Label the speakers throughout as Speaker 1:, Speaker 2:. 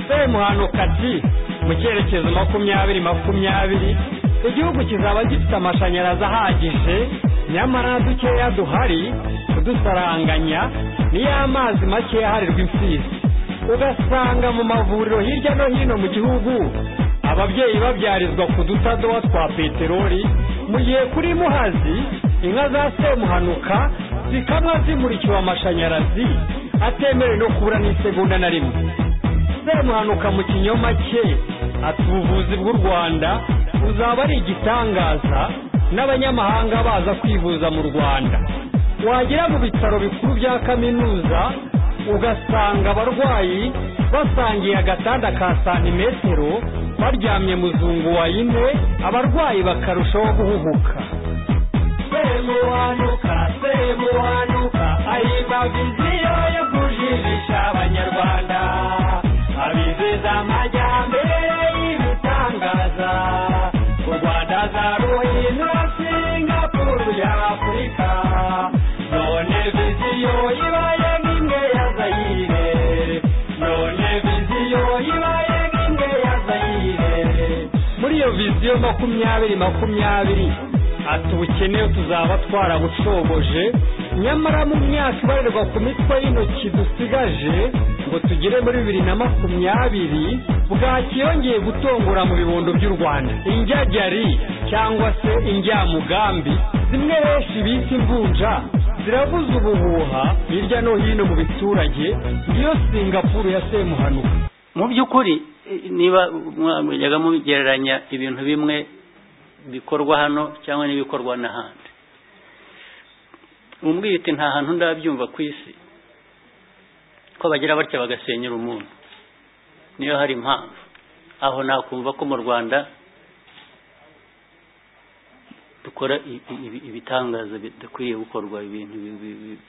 Speaker 1: izazamuka ji mu cyerekezo makumyabiri makumyabiri igihugu kizaba gifite amashanyarazi ahagije nyamara dukeya duhari kudusaranganya niyo amazi makeya aharirwa imfizi ugasanga mu mavuriro hirya no hino mu gihugu ababyeyi babyarizwa ku dutadowa twa peteroli mu gihe kuri muhazi inka za semuhanuka zikamwa zimurikiwe amashanyarazi atemerewe no kubura n'isegonda na rimwe semuhanuka mu kinyoma cye ati ubuvuzi bw'u rwanda buzaba ari igitangaza n'abanyamahanga baza kwivuza mu rwanda wagera mu bitaro bikuru bya kaminuza ugasanga abarwayi basangiye agatanda ka santimetero baryamye muzungu wa ine abarwayi bakarushaho guhubuka semuhanuka semuhanuka ayibaga inzira yo kujirisha abanyarwanda abizeza amajyambere y'ibitangaza u rwanda za ruhindura singapuru ya afurika none viziyo ibaye nk'imwe ya zayire none viziyo ibaye nk'imwe ya zayire muri iyo viziyo makumyabiri makumyabiri ati ubukene tuzaba twarabucogoje nyamara mu myaka ibarirwa ku mitwe y'intoki dusigaje ngo tugere muri bibiri na makumyabiri bwakiyongeye gutongora mu bibondo by'u rwanda injyajyari cyangwa se injyamugambi zimwe henshi bita imvunja zirabuze ubuhuha hirya no hino mu biturage niyo singapuru ya semuhanuka
Speaker 2: mu by'ukuri eh, niba mwajyaga mugereranya ibintu bimwe bikorwa hano cyangwa n'ibikorwa n'ahandi umbwite nta hantu ndabyumva ku isi ko bagira batya bagasenyera umuntu niyo hari impamvu aho nakumva ko mu rwanda dukora i- i- ibi- ibitangaza bidakwiye gukorwa ibintu bi- bi- bi-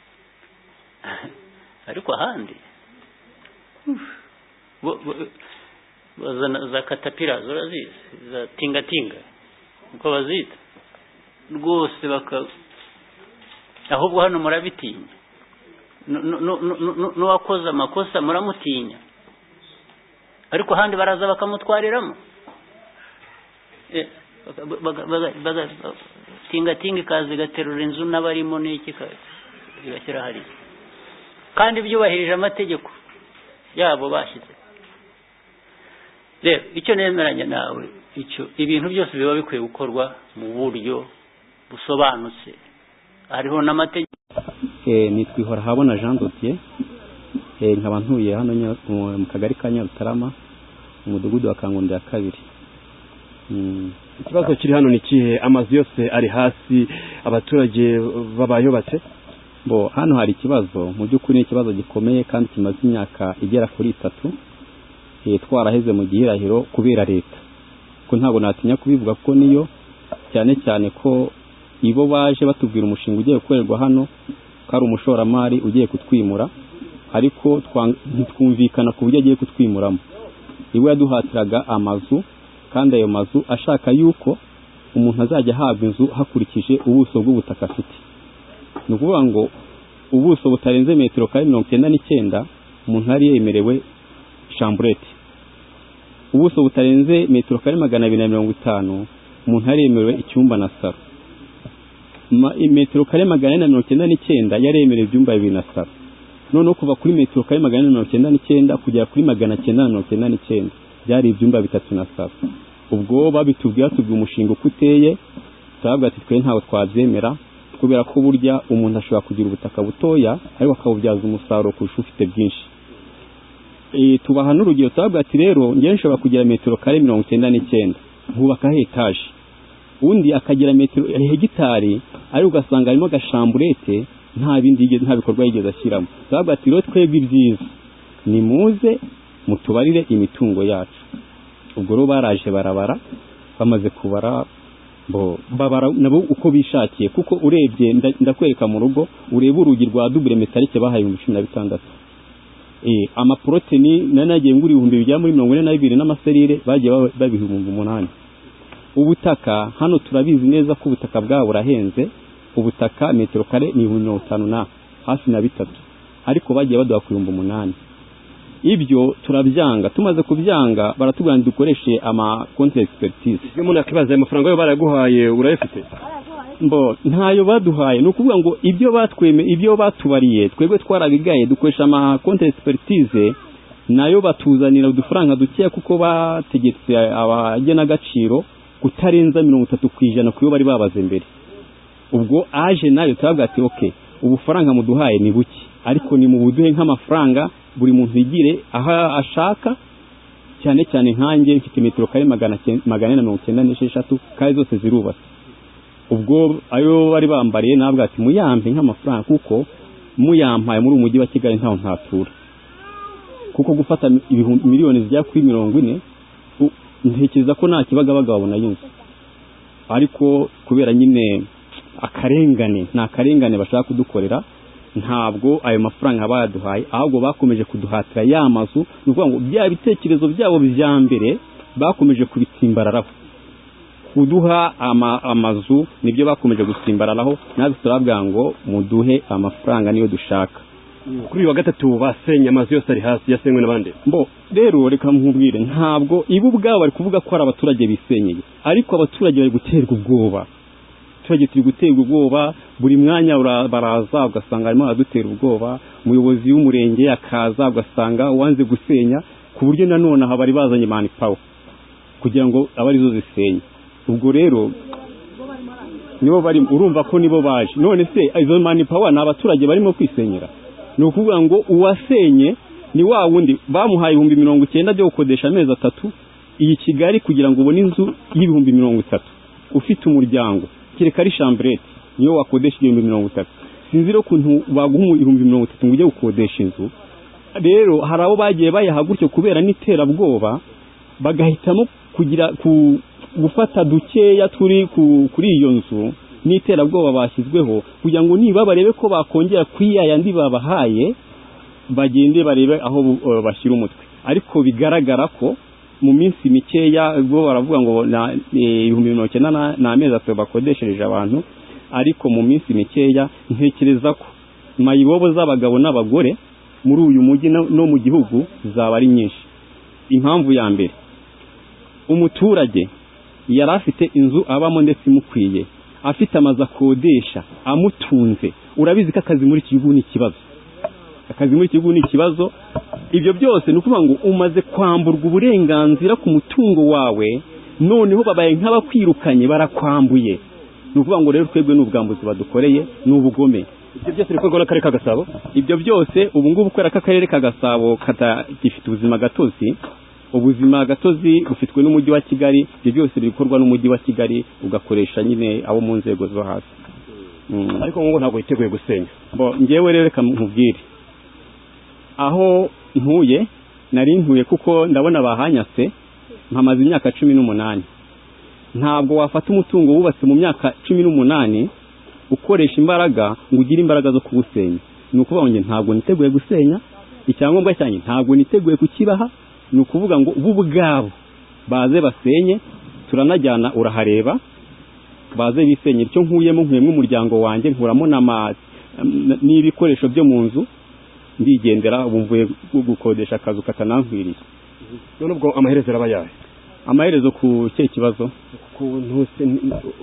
Speaker 2: ariko ahandi bo- bo- bazana za katapira zurazizi za tingatinga uko bazita rwose baka ahubwo hano murabitinya Nu- nu- nu- nu- nu- n'uwakoze amakosa muramutinya ariko ahandi baraza bakamutwariramo Eh, baka- baka- baka- baka- tingatinga ikaza igaterura inzu n'abarimo n'iki ka- igashyira hariya kandi byubahirije amategeko yabo bashyize rero icyo nemeranya nawe icyo ibintu byose biba bikwiye gukorwa mu buryo busobanutse hariho n'amategeko
Speaker 3: nitwa ihorahabona jean dotier nkaba ntuye hano Nya- mu mu kagari ka nyarutarama mu mudugudu wa kangondo ya kabiri Mm.
Speaker 4: ikibazo kiri hano ni kihe amazu yose ari hasi abaturage babayubatse
Speaker 3: bo hano hari ikibazo mu by'ukuri ni ikibazo gikomeye kandi kimaze imyaka igera kuri itatu eh, twaraheze mu gihirahiro kubera leta ko ntabwo natinya kubivuga kuko niyo cyane cyane ko ibo baje batubwira umushinga ugiye gukorerwa hano ko ari umushoramari ugiye kutwimura ariko twang- ntitwumvikana ku buryo agiye kutwimuramo iwe yaduhatiraga amazu kandi ayo mazu ashaka yuko umuntu azajya ahabwa inzu hakurikije ubuso bw'ubutaka afite ni ukuvuga ngo ubuso butarenze metero kare mirongo icyenda n'icyenda umuntu yari yemerewe shamburete ubuso butarenze metero kare magana abiri na mirongo itanu umuntu yari yemerewe icyumba na saro Ma- metero kare magana ane na mirongo icyenda n'icyenda yari yemerewe ibyumba bibiri na saro noneho kuva kuri metero kare magana ane na mirongo icyenda n'icyenda kugera kuri magana cyenda na mirongo icyenda n'icyenda byari ibyumba bitatu na saro ubwo babitubwiye batubwiye umushinga uko uteye turavuga ati twe ntabwo twabyemera kubera ko burya umuntu ashobora kugira ubutaka butoya ariko akabubyaza umusaruro kurusha ufite bwinshi e, tubaha n'urugero turavuga ati rero njyewe nshobora kugira metero kare mirongo icyenda n'icyenda nkubakaho etaje undi akagira metero hegitari ariko ugasanga harimo agashamburete nta bindi yigeze- nta bikorwa yigeze ashyiramo turavuga ati rero twebwe ibyiza nimuze mutubarire imitungo yacu ubwo rero baraje barabara bamaze kubara bo babara nabo uko bishakiye kuko urebye nda- ndakwereka mu rugo urebe urugi rwa dubure metalike bahaye ibihumbi cumi na bitandatu Eh, amaporoteni nari nagiye ngura ibihumbi bigera muri mirongo ine na bibiri n'amaserire bagiye baba- babiha ibihumbi umunani ubutaka hano turabizi neza ko ubutaka bwabo burahenze ubutaka metero kare ni ibihumbi mirongo itanu na hafi na bitatu ariko bagiye baduha ku bihumbi umunani ibyo turabyanga tumaze kubyanga baratubwira dukoreshe ama konti expertise
Speaker 4: iyo umuntu yakibaza ayo mafaranga yo barayaguhaye urayafite
Speaker 3: mbo ntayo baduhaye ni ukuvuga ngo ibyo batweme ibyo batubariye twebwe twarabigaye dukoresha ama konti expertise nayo batuzanira udufaranga dukeya kuko bategetse abagenagaciro kutarenza mirongo itatu ku ijana ku yo bari babaze mbere ubwo aje nayo turavuga ati oke ubufaranga muduhaye ni buke ariko ni mu buduhe nk'amafaranga buri muntu yigire aho ashaka cyane cyane nkanjye mfite metero kare magana cyenda- magana ane na mirongo icyenda n'esheshatu kandi zose zirubatse ubwo ayo bari bambariye nabwo ati muyampe nk'amafaranga kuko muyampaye muri umujyi wa kigali ntaho ntatura kuko gufata ibihumbi miliyoni zigera kuri mirongo ine u- ntekereza ko nta kibagabaga wabona yunze ariko kubera nyine akarengane ni akarengane bashaka kudukorera ntabwo ayo mafaranga bayaduhaye ahubwo bakomeje kuduhatira ya mazu ni ukuvuga ngo bya bitekerezo byabo bya mbere bakomeje kubitsimbararaho kuduha ama, amazu nibyo bakomeje gusimbararaho natwe turabwira ngo muduhe amafaranga niyo dushaka
Speaker 4: kuri uyu wa gatatu basenye amazu yose ari hasi yasenywe n'abandi
Speaker 3: mbo rero reka nkubwire ntabwo ibo ubwabo bari kuvuga ko ari abaturage bisenyeye ariko abaturage bari guterwa ubwoba abaturage turi guterwa ubwoba buri mwanya ura- baraza ugasanga barimo baradutera ubwoba umuyobozi w'umurenge akaza ugasanga wanze gusenya ku buryo nanone aha bari bazanye mani pawa kugira ngo abe arizo zisenye ubwo rero nibo bari urumva ko nibo baje none se izo mani pawa ni abaturage barimo kwisenyera ni ukuvuga ngo uwasenye ni wa wundi bamuhaye ibihumbi mirongo icyenda byo gukodesha amezi atatu iyi kigali kugira ngo ubone inzu y'ibihumbi mirongo itatu ufite umuryango kereka ari shamburete niyo wakodesha ibihumbi mirongo itatu sinzi rero ukuntu baguha ibihumbi mirongo itatu ngo ujye gukodesha inzu rero hari abo bagiye bayaha gutyo kubera n'iterabwoba bagahitamo kugira ku gufata dukeya turi ku- kuri iyo nzu n'iterabwoba bashyizweho kugira ngo niba barebe ko bakongera kuri ya yandi babahaye bagende barebe aho bu- eh, bashyira umutwe ariko bigaragara ko mu minsi mikeya bo baravuga ngo na- eh, ibihumbi mirongo icyenda na- ni amezi atatu bakodeshereje abantu ariko mu minsi mikeya ntekereza ko mayibobo z'abagabo n'abagore muri uyu mujyi no no mu gihugu zaba ari nyinshi impamvu ya mbere umuturage yari afite inzu abamo ndetse imukwiye afite amazu akodesha amutunze urabizi ko akazi muri iki gihugu ni ikibazo akazi muri iki gihugu ni ikibazo ibyo byose ni ukuvuga ngo umaze kwamburwa uburenganzira ku mutungo wawe noneho babaye nk'abakwirukanye barakwambuye ni ukuvuga ngo rero twebwe n'ubwambuzi badukoreye ni ubugome
Speaker 4: ibyo byose bikorwa n'akarere ka gasabo
Speaker 3: ibyo byose ubu ngubu kubera ko akarere ka gasabo katagifite ubuzima gatozi ubuzima gatozi bufitwe n'umujyi wa kigali ibyo byose bikorwa n'umujyi wa kigali ugakoresha nyine abo mu nzego zo hasi Mm.
Speaker 4: ariko ngo ntabwo yiteguye gusenya
Speaker 3: Bo, njyewe rero reka nkubwire aho ntuye nari ntuye kuko ndabona bahanyatse mpamaze imyaka cumi n'umunani ntabwo wafata umutungo wubatse mu myaka cumi n'umunani ukoresha imbaraga ngo ugire imbaraga zo kuwusenya ni ukuvuga ngo njye ntabwo niteguye gusenya icyangombwa cyanjye ntabwo niteguye kukibaha ni ukuvuga ngo bo ubwabo baze basenye turanajyana urahareba baze bisenye icyo nkuyemo nkuyemo umuryango wanjye nkuramo n'ama- n- n'ibikoresho byo mu nzu ndigendera ubu mvuye gu- gukodesha akazu katanankwiriye
Speaker 4: none ubwo amaherezo araba yawe
Speaker 3: amaherezo ku cye kibazo
Speaker 4: ukuntu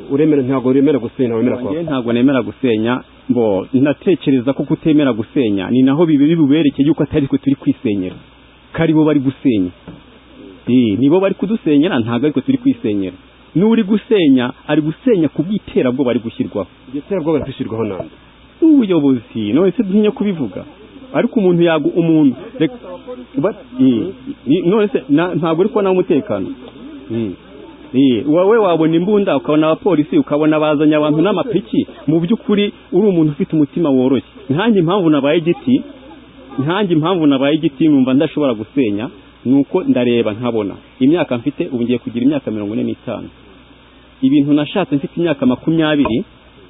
Speaker 4: uremera ntabwo uremera gusenya wemera kwa
Speaker 3: Njyewe ntabwo nemera gusenya mbo ndatekereza ko kutemera gusenya ni naho bibi- bibuberekeye yuko atari twe turi kwisenyera ko ari bo bari gusenya Eh, ni bo bari kudusenyera ntabwo ariko turi kwisenyera n'uri gusenya ari gusenya ku bw'iterabwoba ari gushyirwaho
Speaker 4: iryo terabwoba ririshyirwaho nande
Speaker 3: n'ubuyobozi none se dutinya kubivuga ariko umuntu yagu umuntu reka- ba- eh, eh, none se na- ntabwo uri kubona umutekano Eh, eh, wowe wabona imbunda ukabona abapolisi ukabona bazanye abantu n'amapiki mu by'ukuri uri umuntu ufite umutima woroshye nkanjye impamvu nabaye igiti nkanjye impamvu nabaye igiti numva ndashobora gusenya nuko ndareba nkabona imyaka mfite ubu ngiye kugira imyaka mirongo ine n'itanu ibintu nashatse mfite imyaka makumyabiri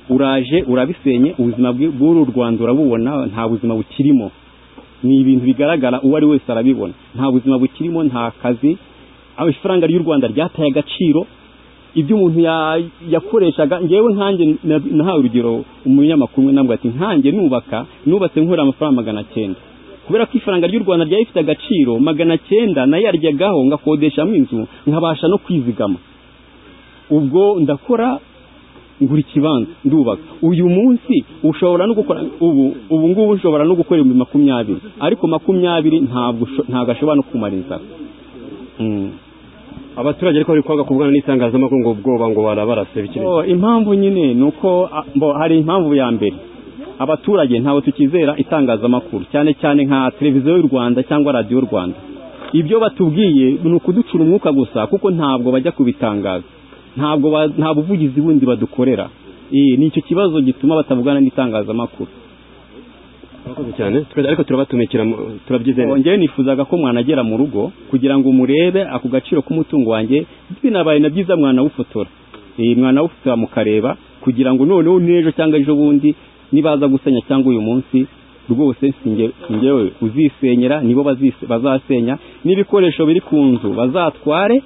Speaker 3: uraje urabisenye ubuzima bwe- bw'uru rwanda urabubona nta buzima bukirimo ni ibintu bigaragara uwo ari wese arabibona nta buzima bukirimo nta kazi aho ifaranga ry'u rwanda ryataye agaciro ibyo umuntu ya- yakoreshaga ngewe nkanjye na- nahawe urugero umunyamakuru umwe nabwo ati nkanjye nubaka nubatse nkorera amafaranga magana cyenda ku kubera ko ifaranga ry'u rwanda ryari rifite agaciro magana cyenda nayarjyagaho ngakodeshamo inzu nkabasha no kwizigama ubwo ndakora ngura ikibanza ndubaka uyu munsi ushobora no gukora ubu ubu ngubu ushobora no gukora ibihumbi makumyabiri ariko makumyabiri ntabwo usho- ntabwo ashobora no kumariza Mm.
Speaker 4: abaturage ariko bari kwanga kuvugana n'itangazamakuru ngo ubwoba ngo barabarase bikiri
Speaker 3: Oh, impamvu nyine ni uko a- bo, hari impamvu ya mbere abaturage ntabwo tukizera itangazamakuru cyane cyane nka televiziyo y'u rwanda cyangwa radiyo y'u rwanda ibyo batubwiye ni ukuducura umwuka gusa kuko ntabwo bajya kubitangaza ntabwo ba- nta buvugizi bundi badukorera Eh, ni icyo kibazo gituma batavugana n'itangazamakuru
Speaker 4: Murakoze cyane Twe- ariko turabatumikira mu- turabyize neza.
Speaker 3: njyewe nifuzaga ko mwanagera mu rugo kugira ngo murebe ako gaciro k'umutungo wanjye binabaye na byiza mwanawufotora Eh, mwanawufotora mukareba kugira ngo noneho n'ejo cyangwa ejo bundi nibaza gusenya cyangwa uyu munsi rwose si nge- si ngewe uzisenyera nibo bazise- bazasenya n'ibikoresho biri ku nzu bazatware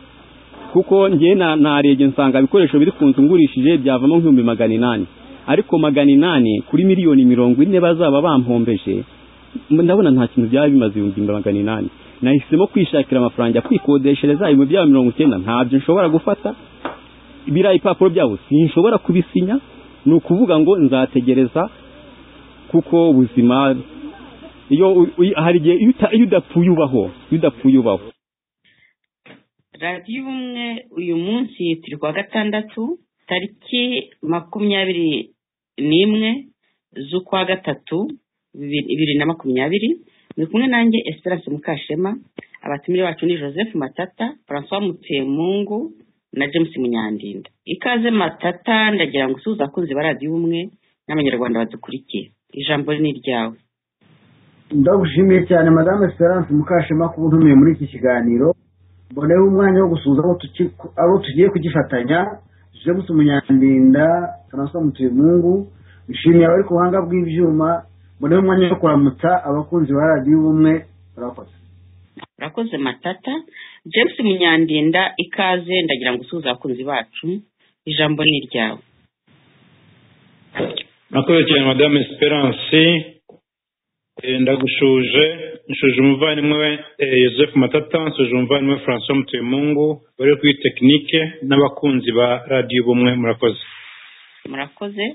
Speaker 3: kuko njye na- narebye nsanga ibikoresho biri ku nzu ngurishije byavamo nk'ibihumbi magana inani ariko magana inani kuri miliyoni mirongo ine bazaba bampombeje mba ndabona nta kintu byaba bimaze ibihumbi magana inani nahisemo kwishakira amafaranga kwikodeshereza ibihumbi byaba mirongo icyenda ntabyo nshobora gufata biriya ibipapuro byabo sinshobora kubisinya ni ukuvuga ngo nzategereza kuko ubuzima iyo u- u- hari igihe iyo uta- iyo udapfuye ubaho iyo udapfuye ubaho
Speaker 5: radiyo ubumwe uyu munsi turi kuwa gatandatu tariki makumyabiri n'imwe z'ukwa gatatu bibiri bibiri na makumyabiri muri kumwe nanjye esperance mukashema abatumire bacu ni joseph matata francois mutemungu na james munyandinda ikaze matata ndagira ngo usuhuze abakunzi ba radiyo ubumwe n'abanyarwanda badukurikiye ijambo ni iryawe
Speaker 6: ndagushimiye cyane madame esperance mukashema kuba untumiye muri iki kiganiro mboneho umwanya wo gusuhuza abo tuki- abo tugiye kugifatanya james munyandinda francois mutuyemungu nshimiye abari ku buhanga bw'ibyuma mboneho umwanya wo kuramutsa abakunzi ba radiyo ubumwe barakoze
Speaker 5: urakoze matata james munyandinda ikaze ndagira ngo usuhuze abakunzi bacu ijambo ni iryawe
Speaker 7: murakoze cyane madame esperance Eh, ndagushuje nshuje umuvandimwe eh, joseph matata nshuje umuvandimwe francois mutuyemungu bari kuri tekinike n'abakunzi ba radiyo bumwe murakoze
Speaker 5: murakoze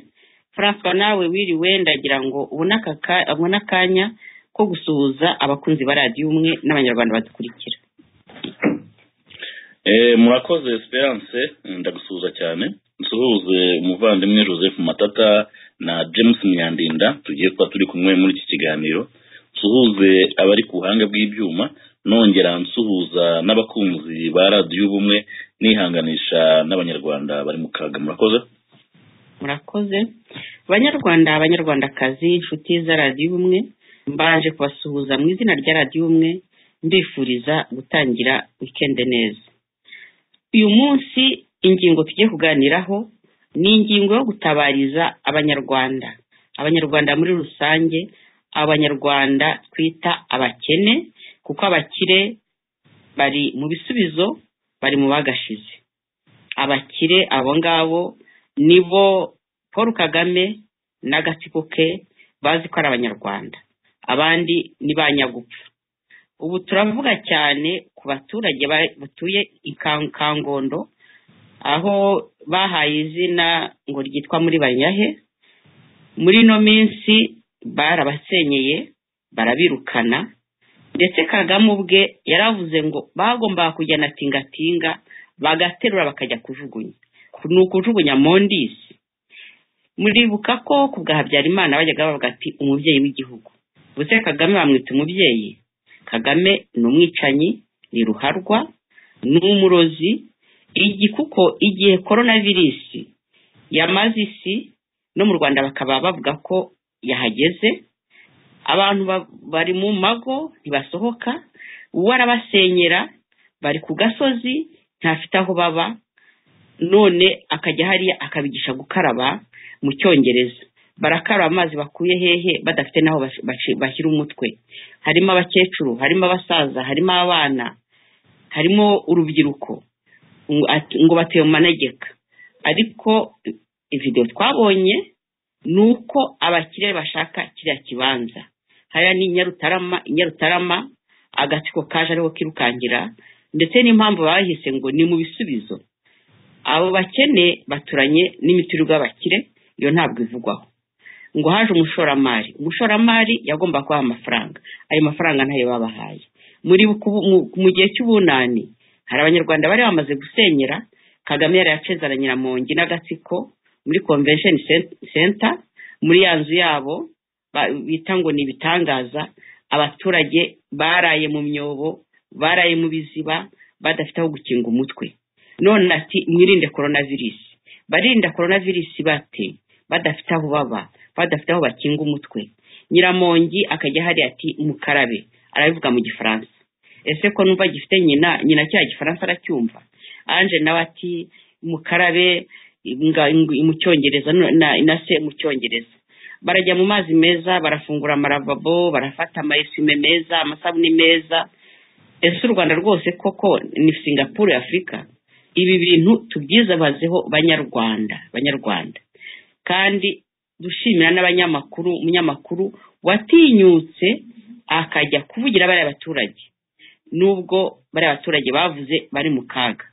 Speaker 5: francois nawe wiriwe ndagira ngo ubone aka ka- ubone akanya ko gusuhuza abakunzi ba radiyo umwe n'abanyarwanda badukurikira
Speaker 8: Eh, murakoze esperance ndagusuhuza cyane nsuhuze umuvandimwe joseph matata na james myandinda tugiye kuba turi kumwe muri iki kiganiro nsuhuze abari ku buhanga bw'ibyuma nongera nsuhuza n'abakunzi ba radiyo ubumwe nihanganisha n'abanyarwanda bari mu kaga murakoze
Speaker 5: murakoze banyarwanda abanyarwandakazi inshuti za radiyo umwe mbanje kubasuhuza mu izina rya radiyo umwe mbifuriza gutangira wikende neza uyu munsi ingingo tugiye kuganiraho ni ingingo yo gutabariza abanyarwanda abanyarwanda muri rusange abanyarwanda twita abakene kuko abakire bari mu bisubizo bari mu bagashize abakire abo ngabo nibo paul kagame n'agatsiko ke bazi ko ari abanyarwanda abandi ni ba nyagupfa ubu turavuga cyane ku baturage ba- batuye i Kan- kangondo aho bahaye izina ngo ryitwa muri banyahe muri ino minsi barabasenyeye barabirukana ndetse kagame ubwe yaravuze ngo bagombaga kujyana tingatinga bagaterura bakajya kujugunya ni ukujugunya mondisi muribuka ko ku bwa habyarimana bajyaga bavuga ati umubyeyi w'igihugu ubuse kagame bamwita umubyeyi kagame ni umwicanyi ni ruharwa ni umurozi igi kuko igihe korona virusi yamaze isi no mu rwanda bakaba bavuga ko yahageze abantu ba- bari mu mago ntibasohoka uwo arabasenyera bari ku gasozi ntafite aho baba none akajya hariya akabigisha gukaraba mu cyongereza barakaraba amazi bakuye hehe badafite n'aho bas- baci- bashyira umutwe harimo abakecuru harimo abasaza harimo abana harimo urubyiruko ngo ati- ngo batuye mu manegeka ariko eh, video twabonye ni uko abakire bashaka kiriya kibanza hariya ni nyarutarama nyarutarama agatsiko kaje ariho kirukangira ndetse n'impamvu bahise ngo ni mu bisubizo abo bakene baturanye n'imiturirwa y'abakire iyo ntabwo ivugwaho ngo haje umushoramari umushoramari yagomba kubaha amafaranga ayo mafaranga ntayo babahaye muri mu gihe cy'ubunani hari abanyarwanda bari bamaze gusenyera kagame yari yacezana nyiramongi n'agatsiko muri convention center muri ya nzu yabo bita ngo ni ibitangaza abaturage baraye mu myobo baraye mu biziba badafite aho gukinga umutwe none ati mwirinde korona virusi barinda korona virusi bate badafite aho baba badafite aho bakinga umutwe nyiramongi akajya hari ati mukarabe arabivuga mu gifaransa ese ko numva gifite nyina nyina cya gifaransa aracyumva anje nawe ati mukarabe mu cyongereza na se mu cyongereza barajya mu mazi meza barafungura amaravabo barafata amayesime meza amasabune meza ese u rwanda rwose koko ni singapuru afurika ibi bintu tubyizabazeho banyarwanda banyarwanda kandi dushimira n'abanyamakuru umunyamakuru watinyutse akajya kuvugira bariya baturage nubwo bariya baturage bavuze bari mu kaga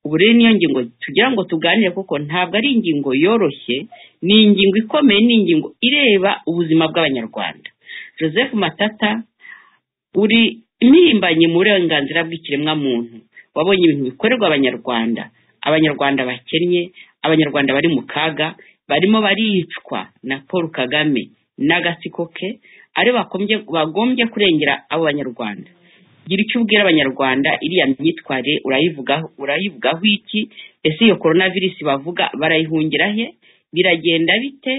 Speaker 5: ubu rero niyo ngingo tugira ngo tuganire kuko ntabwo ari ingingo yoroshye ni ingingo ikomeye ni ingingo ireba ubuzima bw'abanyarwanda joseph matata uri impirimbanyi mu burenganzira bw'ikiremwamuntu wabonye ibintu bikorerwa abanyarwanda abanyarwanda bakennye abanyarwanda bari mu kaga barimo baricwa na paul kagame n'agatsiko ke ari bagombye kurengera abo banyarwanda gira icyo ubwira abanyarwanda iriya myitwarire urayivugaho iki ese iyo korona virusi bavuga barayihungira he biragenda bite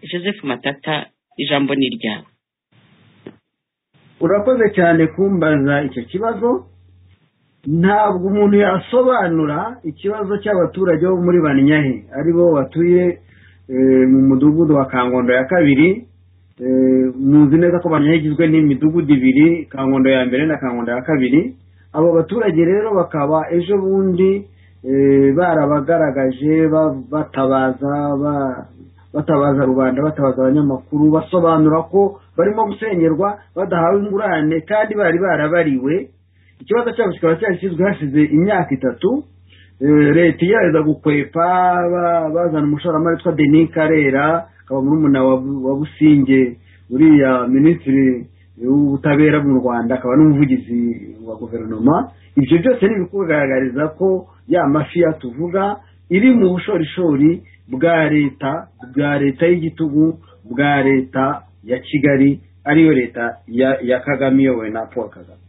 Speaker 5: joseph matata ijambo ni iryawe
Speaker 4: urakoze cyane kumbaza icyo kibazo ntabwo umuntu yasobanura ikibazo cy'abaturage bo muri banyahe ari bo batuye mu mudugudu wa kangondo ya kabiri muzi neza ko banyahe igizwe n'imidugudu ibiri kangondo ya mbere na kangondo ya kabiri abo baturage rero bakaba ejo bundi barabagaragaje batabaza batabaza rubanda batabaza abanyamakuru basobanura ko barimo gusenyerwa badahawe ingurane kandi bari barabariwe ikibazo cyabo kikaba cyarashyizwe hashize imyaka itatu leta igerageza gukwepa bazana umushoramari witwa denis karera akaba murumuna wa businge uriya minisitiri w'ubutabera mu rwanda akaba n'umuvugizi wa guverinoma ibyo byose ni ibikugaragariza ko ya mafi tuvuga iri mu bushorishori bwa leta bwa leta y'igitugu bwa leta ya kigali ariyo leta ya kagame iyobowe na paul kagame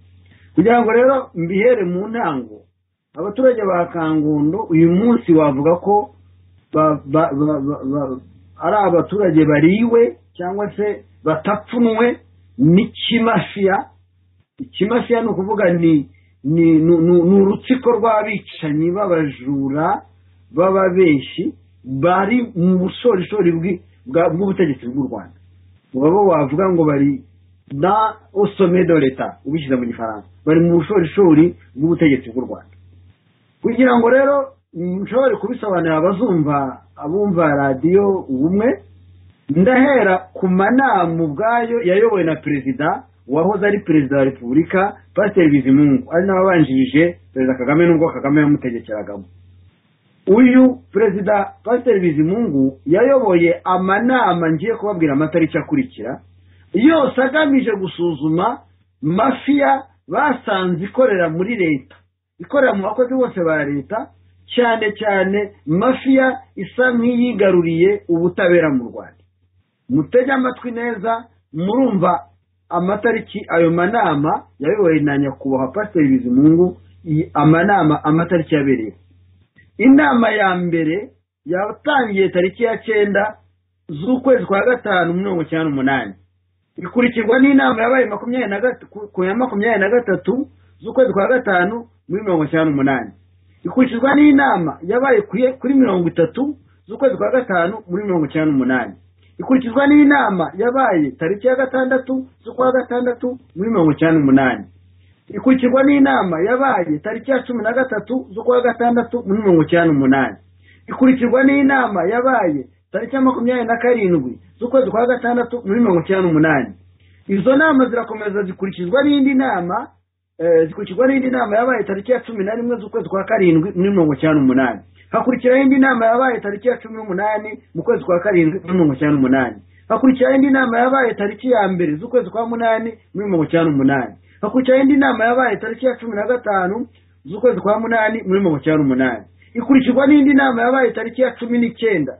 Speaker 4: kugira ngo rero mbihere mu ntango abaturage ba kangondo uyu munsi wavuga ko ari abaturage bariwe cyangwa se batapfunwe n'ikimafiya ikimafiya ni ukuvuga ni ni urutsiko rw'abicanyi b'abajura b'ababenshi bari mu bushorishori bw'ubutegetsi bw'u rwanda baba wavuga ngo bari na osome do leta ubishyize mu gifaransa bari mu bushorishori bw'ubutegetsi bw'u rwanda kugira ngo rero nshobore kubisobanurira abazumva abumva radiyo ubumwe ndahera ku manama ubwayo yayobowe na perezida wahoze ari perezida wa repubulika pasiteri bizimungu ari nawe wabanjirije perezida kagame n'ubwo kagame yamutegekeragamo uyu perezida pasiteri bizimungu yayoboye amanama ngiye kubabwira amatariki akurikira yose agamije gusuzuma mafiya basanze ikorera muri leta ikorera mu bakozi bose ba leta cyane cyane mafiya isa nk'iyigaruriye ubutabera mu rwanda mutege amatwi neza murumva amatariki ayo manama yayoboye na nyakubahwa pasiteri bizimungu amanama amatariki yabereye inama ya mbere yatangiye tariki ya cyenda z'ukwezi kwa gatanu mirongo icyenda n'umunani ikurikirwa n'inama yabaye ku ya makumyabiri na gatatu z'ukwezi kwa gatanu muri mirongo icyenda n'umunani ikurikizwa n'inama yabaye kuri mirongo itatu z'ukwezi kwa gatanu muri mirongo icyenda n'umunani ikurikizwa n'inama yabaye tariki ya gatandatu z'ukwa gatandatu muri mirongo icyenda n'umunani ikurikirwa n'inama yabaye tariki ya cumi na gatatu z'ukwa gatandatu muri mirongo icyenda n'umunani ikurikirwa n'inama yabaye tariki ya makumyabiri na karindwi z'ukwezi kwa gatandatu muri mirongo icyenda n'umunani
Speaker 6: izo nama zirakomeza zikurikizwa n'indi nama zikurikizwa n'indi nama yabaye tariki ya cumi na rimwe z'ukwezi kwa karindwi muri mirongo cyenda n'umunani hakurikiraho indi nama yabaye tariki ya cumi n'umunani mu kwezi kwa karindwi muri mirongo cyenda n'umunani hakurikiraho indi nama yabaye tariki ya mbere z'ukwezi kwa munani muri mirongo cyenda n'umunani hakurikiraho indi nama yabaye tariki ya cumi na gatanu z'ukwezi kwa munani muri mirongo cyenda n'umunani ikurikirwa n'indi nama yabaye tariki ya cumi n'icyenda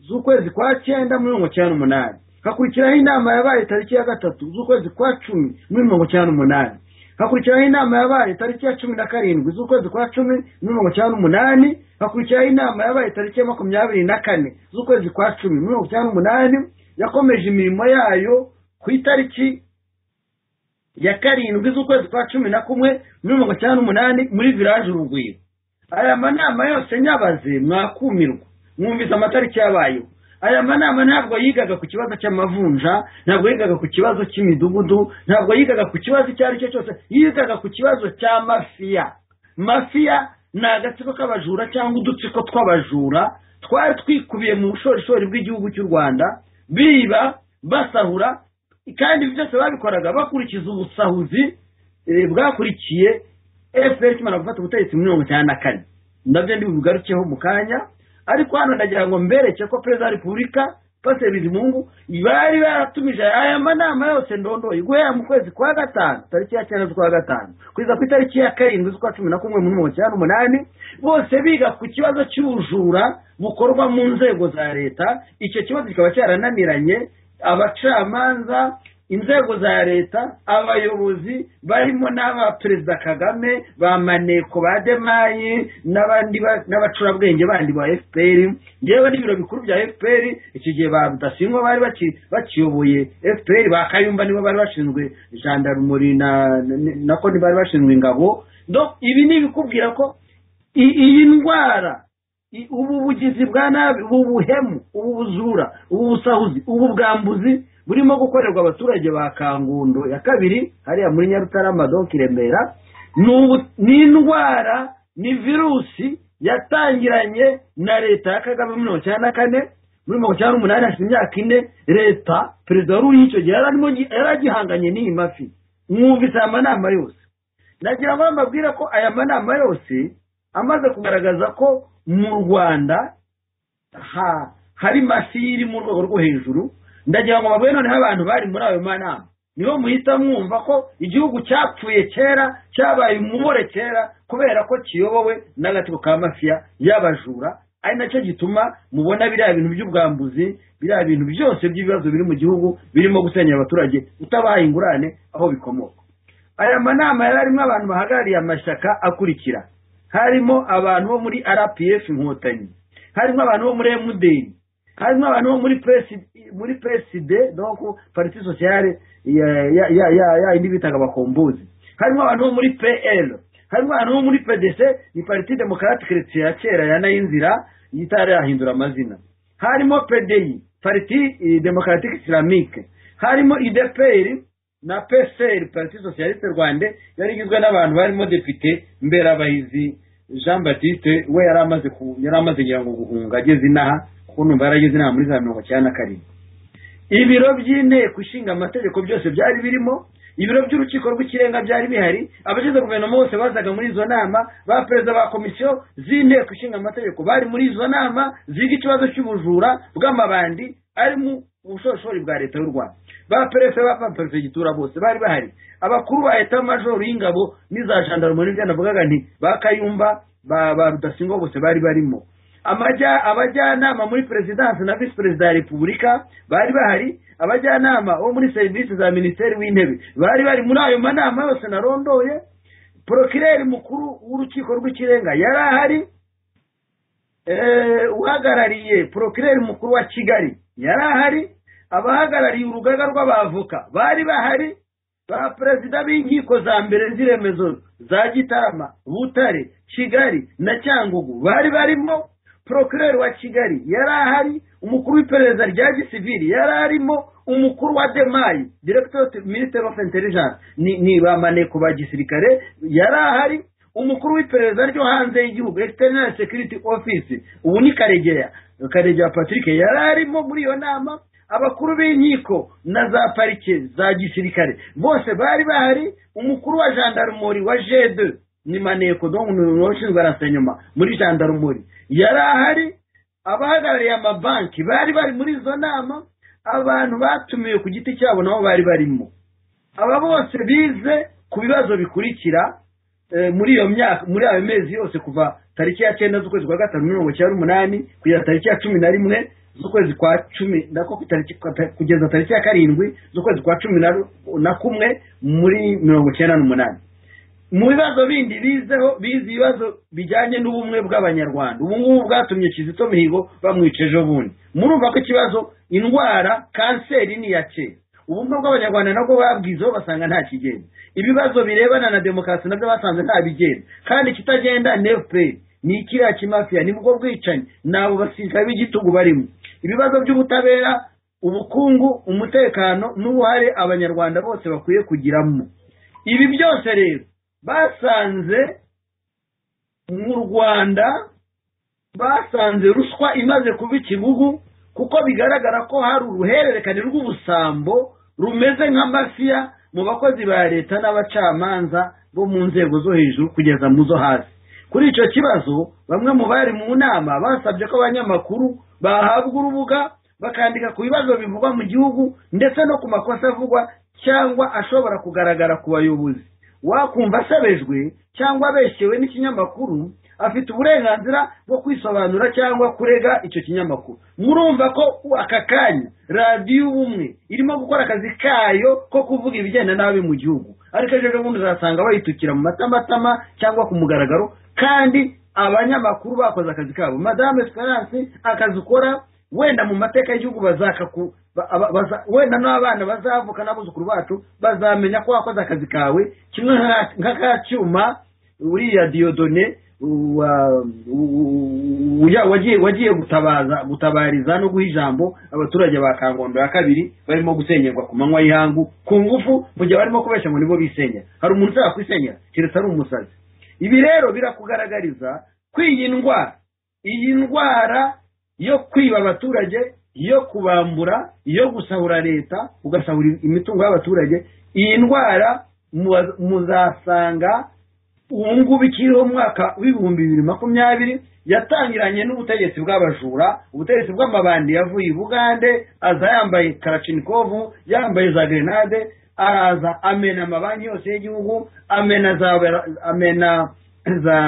Speaker 6: z'ukwezi kwa cyenda muri mirongo cyenda n'umunani hakurikiraho inama yabaye tariki ya gatatu z'ukwezi kwa cumi muri mirongo cyenda n'umunani hakurikiraho inama yabaye tariki ya cumi na karindwi z'ukwezi kwa cumi muri mirongo icyenda n'umunani hakurikiraho inama yabaye tariki ya makumyabiri na kane z'ukwezi kwa cumi muri mirongo icyenda n'umunani yakomeje imirimo yayo ku itariki ya karindwi z'ukwezi kwa cumi na kumwe muri mirongo icyenda n'umunani muri viraje urugwiro aya manama yose nyabaze mwakumirwa mwumvise amatariki yabayeho aya manama ntabwo yigaga ku kibazo cy'amavunja ntabwo yigaga ku kibazo cy'imidugudu ntabwo yigaga ku kibazo icyo ari cyo cyose yigaga ku kibazo cya mafiya mafiya ni agatsiko k'abajura cyangwa udutsiko tw'abajura twari twikubiye mu bushorishori bw'igihugu cy'u rwanda biba basahura kandi byose babikoraga bakurikiza ubusahuzi bwakurikiye efuperi ikimara gufata ubutegetsi muri mirongo icyenda na kane nabyo ndibugarukeho mu kanya ariko hano ndagira ngo mbereke ko perezida wa repubulika pasiteri bizimungu bari baratumije aya manama yose ndondoye guhera mu kwezi kwa gatanu tariki ya cyenda z'ukwa gatanu kugeza ku itariki ya karindwi z'ukwa cumi na kumwe muri mirongo icyenda n'umunani bose biga ku kibazo cy'ubujura bukorwa mu nzego za leta icyo kibazo kikaba cyarananiranye abacamanza inzego za leta abayobozi barimo n'abaperezida kagame ba maneko ba demayi n'abandi n'abacurabwenge bandi ba fpr ngewe n'ibiro bikuru bya fpr iki gihe ba rudasingwa bari bakiyoboye fpr ba kayumba nibo bari bashinzwe jandarumuri na konti bari bashinzwe ingabo ibi ni ibikubwira ko iyi ndwara ubu bugizi bwa nabi ubu buhemu ubu bujura ubu busahuzi ubu bwambuzi burimo gukorerwa abaturage ba kangundo ya kabiri hariya muri nyarutarama donki remera ni indwara ni virusi yatangiranye na leta ya kagame muri mirongo icyenda na kane muri mirongo icyenda n'umunani hashize imyaka ine leta perezida wari uri icyo gihe yari agihanganye n'iyi mafi mwumvise aya manama yose nagira ngo mbabwire ko aya manama yose amaze kugaragaza ko mu rwanda hari mafi iri mu rwego rwo hejuru ndagira ngo babone noneho abantu bari muri ayo manama niho muhita mwumva ko igihugu cyapfuye kera cyabaye umubore kera kubera ko kiyobowe n'agatsiko ka mafiya y'abajura ari nacyo gituma mubona biriya bintu by'ubwambuzi biriya bintu byose by'ibibazo biri mu gihugu birimo gusenya abaturage utabaha ingurane aho bikomoka aya manama yari arimo abantu bahagarariye amashyaka akurikira harimo abantu bo muri rpf inkotanyi harimo abantu bo muri emudeni harimo abantu bo muri muri peside donc parti sociale ya indi bitaga abakombuzi harimo abantu bo muri pl harimo abantu bo muri pdc ni parti demokarate chrétien ya kera yanayinzira yitarahindura amazina harimo pdi parti demokarate islamique harimo idpr na pcr parti socialiste rwanda yari igizwe n'abantu barimo depite mberabahizi jean baptiste we yari amaze yari amaze kugira ngo guhunga ageze inaha ukuntu barageze inama muri za mirongo icyenda na karindwi ibiro by'inteko ishinga amategeko byose byari birimo ibiro by'urukiko rw'ikirenga byari bihari abagize guverinoma bose bazaga muri izo nama ba perezida ba komisiyo z'inteko ishinga amategeko bari muri izo nama ziga ikibazo cy'ubujura bw'amabandi ari mu bushorishori bwa leta y'u rwanda ba perefe ba perefegitura bose bari bahari abakuru ba eta majoro y'ingabo n'iza jandarumuri byanavugaga nti ba kayumba ba rudasingwa bose bari barimo abajyanama muri perezidansi na visi perezida ya repubulika bari bahari abajyanama bo muri serivisi za minisiteri w'intebe bari bari muri ayo manama yose narondoye porokireri mukuru w'urukiko rw'ikirenga yari ahari uhagarariye porokireri mukuru wa kigali yari ahari abahagarariye urugaga rw'abavoka bari bahari ba perezida b'inkiko za mbere z'iremezo za gitarama butare kigali na cyangugu bari barimo porokireri wa kigali yari ahari umukuru w'iperereza rya gisiviri yari arimo umukuru wa demayi diregitore minisiteri ofu interijanse ni ba maneko ba gisirikare yari ahari umukuru w'iperereza ryo hanze y'igihugu ekiterinari sekiriti ofisi ubu ni karegeya karegeya patrick yari arimo muri iyo nama abakuru b'inkiko na za parike za gisirikare bose bari bahari umukuru wa jandarumori wa jede ni maneko do umuntu washinzwe arasa inyuma muri jandarumori yari ahari abahagarariye amabanki bari bari muri izo nama abantu batumiwe ku giti cyabo nabo bari barimo aba bose bize ku bibazo bikurikira eh, muri iyo myaka muri ayo mezi yose kuva tariki ya cyenda z'ukwezi kwa gatanu mirongo icyenda n'umunani kugeza tariki ya cumi na rimwe z'ukwezi kwa cumi nako tariki kugeza tariki ya karindwi z'ukwezi kwa cumi na ru- na kumwe muri mirongo icyenda n'umunani mu bibazo bindi bizeho bize ibibazo bijyanye n'ubumwe bw'abanyarwanda ubu ngubu bwatumye kizito mihigo bamwica ejo bundi murumva ko ikibazo indwara kanseri ni iya kera ubumwe bw'abanyarwanda nabwo babwizeho basanga nta kigenda ibibazo birebana na demokarasi nabyo basanze nta bigenda kandi ikitagenda ni fpr ni ikiriya kimafiya ni bwo bwicanyi ni abo basirikare b'igitugu barimo ibibazo by'ubutabera ubukungu umutekano n'uruhare abanyarwanda bose bakwiye kugiramo ibi byose rero basanze mu rwanda basanze ruswa imaze kuba ikibugu kuko bigaragara ko hari uruhererekane rw'ubusambo rumeze nk'amafiya mu bakozi ba leta n'abacamanza bo mu nzego zo hejuru kugeza mu zo hasi kuri icyo kibazo bamwe mu bari mu nama basabye ko abanyamakuru bahabwa urubuga bakandika ku bibazo bivugwa mu gihugu ndetse no ku makosa avugwa cyangwa ashobora kugaragara ku bayobozi wakumva asabejwe cyangwa abeshyewe n'ikinyamakuru afite uburenganzira bwo kwisobanura cyangwa kurega icyo kinyamakuru murumva ko aka kanya radiyo ubumwe irimo gukora akazi kayo ko kuvuga ibigenda nabi mu gihugu ariko ejo bundi uzasanga bayitukira mu matamatama cyangwa ku mugaragaro kandi abanyamakuru bakoze akazi kabo madame esperance akazi ukora wenda mu mateka y'igihugu bazakaku ba- ba- baza- wenda n'abana bazavuka n'abuzukuru bacu bazamenya ko wakoze akazi kawe kimwe nka- nk'aka cyuma uriya diyodone wa- u- uya- wagiye wagiye gutabaza gutabariza no guha ijambo abaturage ba kangondo ya kabiri barimo gusenyerwa ku manywa y'ihangu ku ngufu mu gihe barimo kubeshya ngo nibo bisenyera hari umuntu ushaka kwisenyera keretse ari umusazi ibi rero birakugaragariza kw'iyi ndwara iyi ndwara yo kwiba abaturage yo kubambura yo gusahura leta ugasahura imitungo y'abaturage iyi ndwara muba- muzasanga ubu ngubu ikiriho mu mwaka w'ibihumbi bibiri makumyabiri yatangiranye n'ubutegetsi bw'abajura ubutegetsi bw'amabandi yavuye i bugande aza yambaye karachinikovu yambaye za grenade araza amena amabanki yose y'igihugu amena za amena za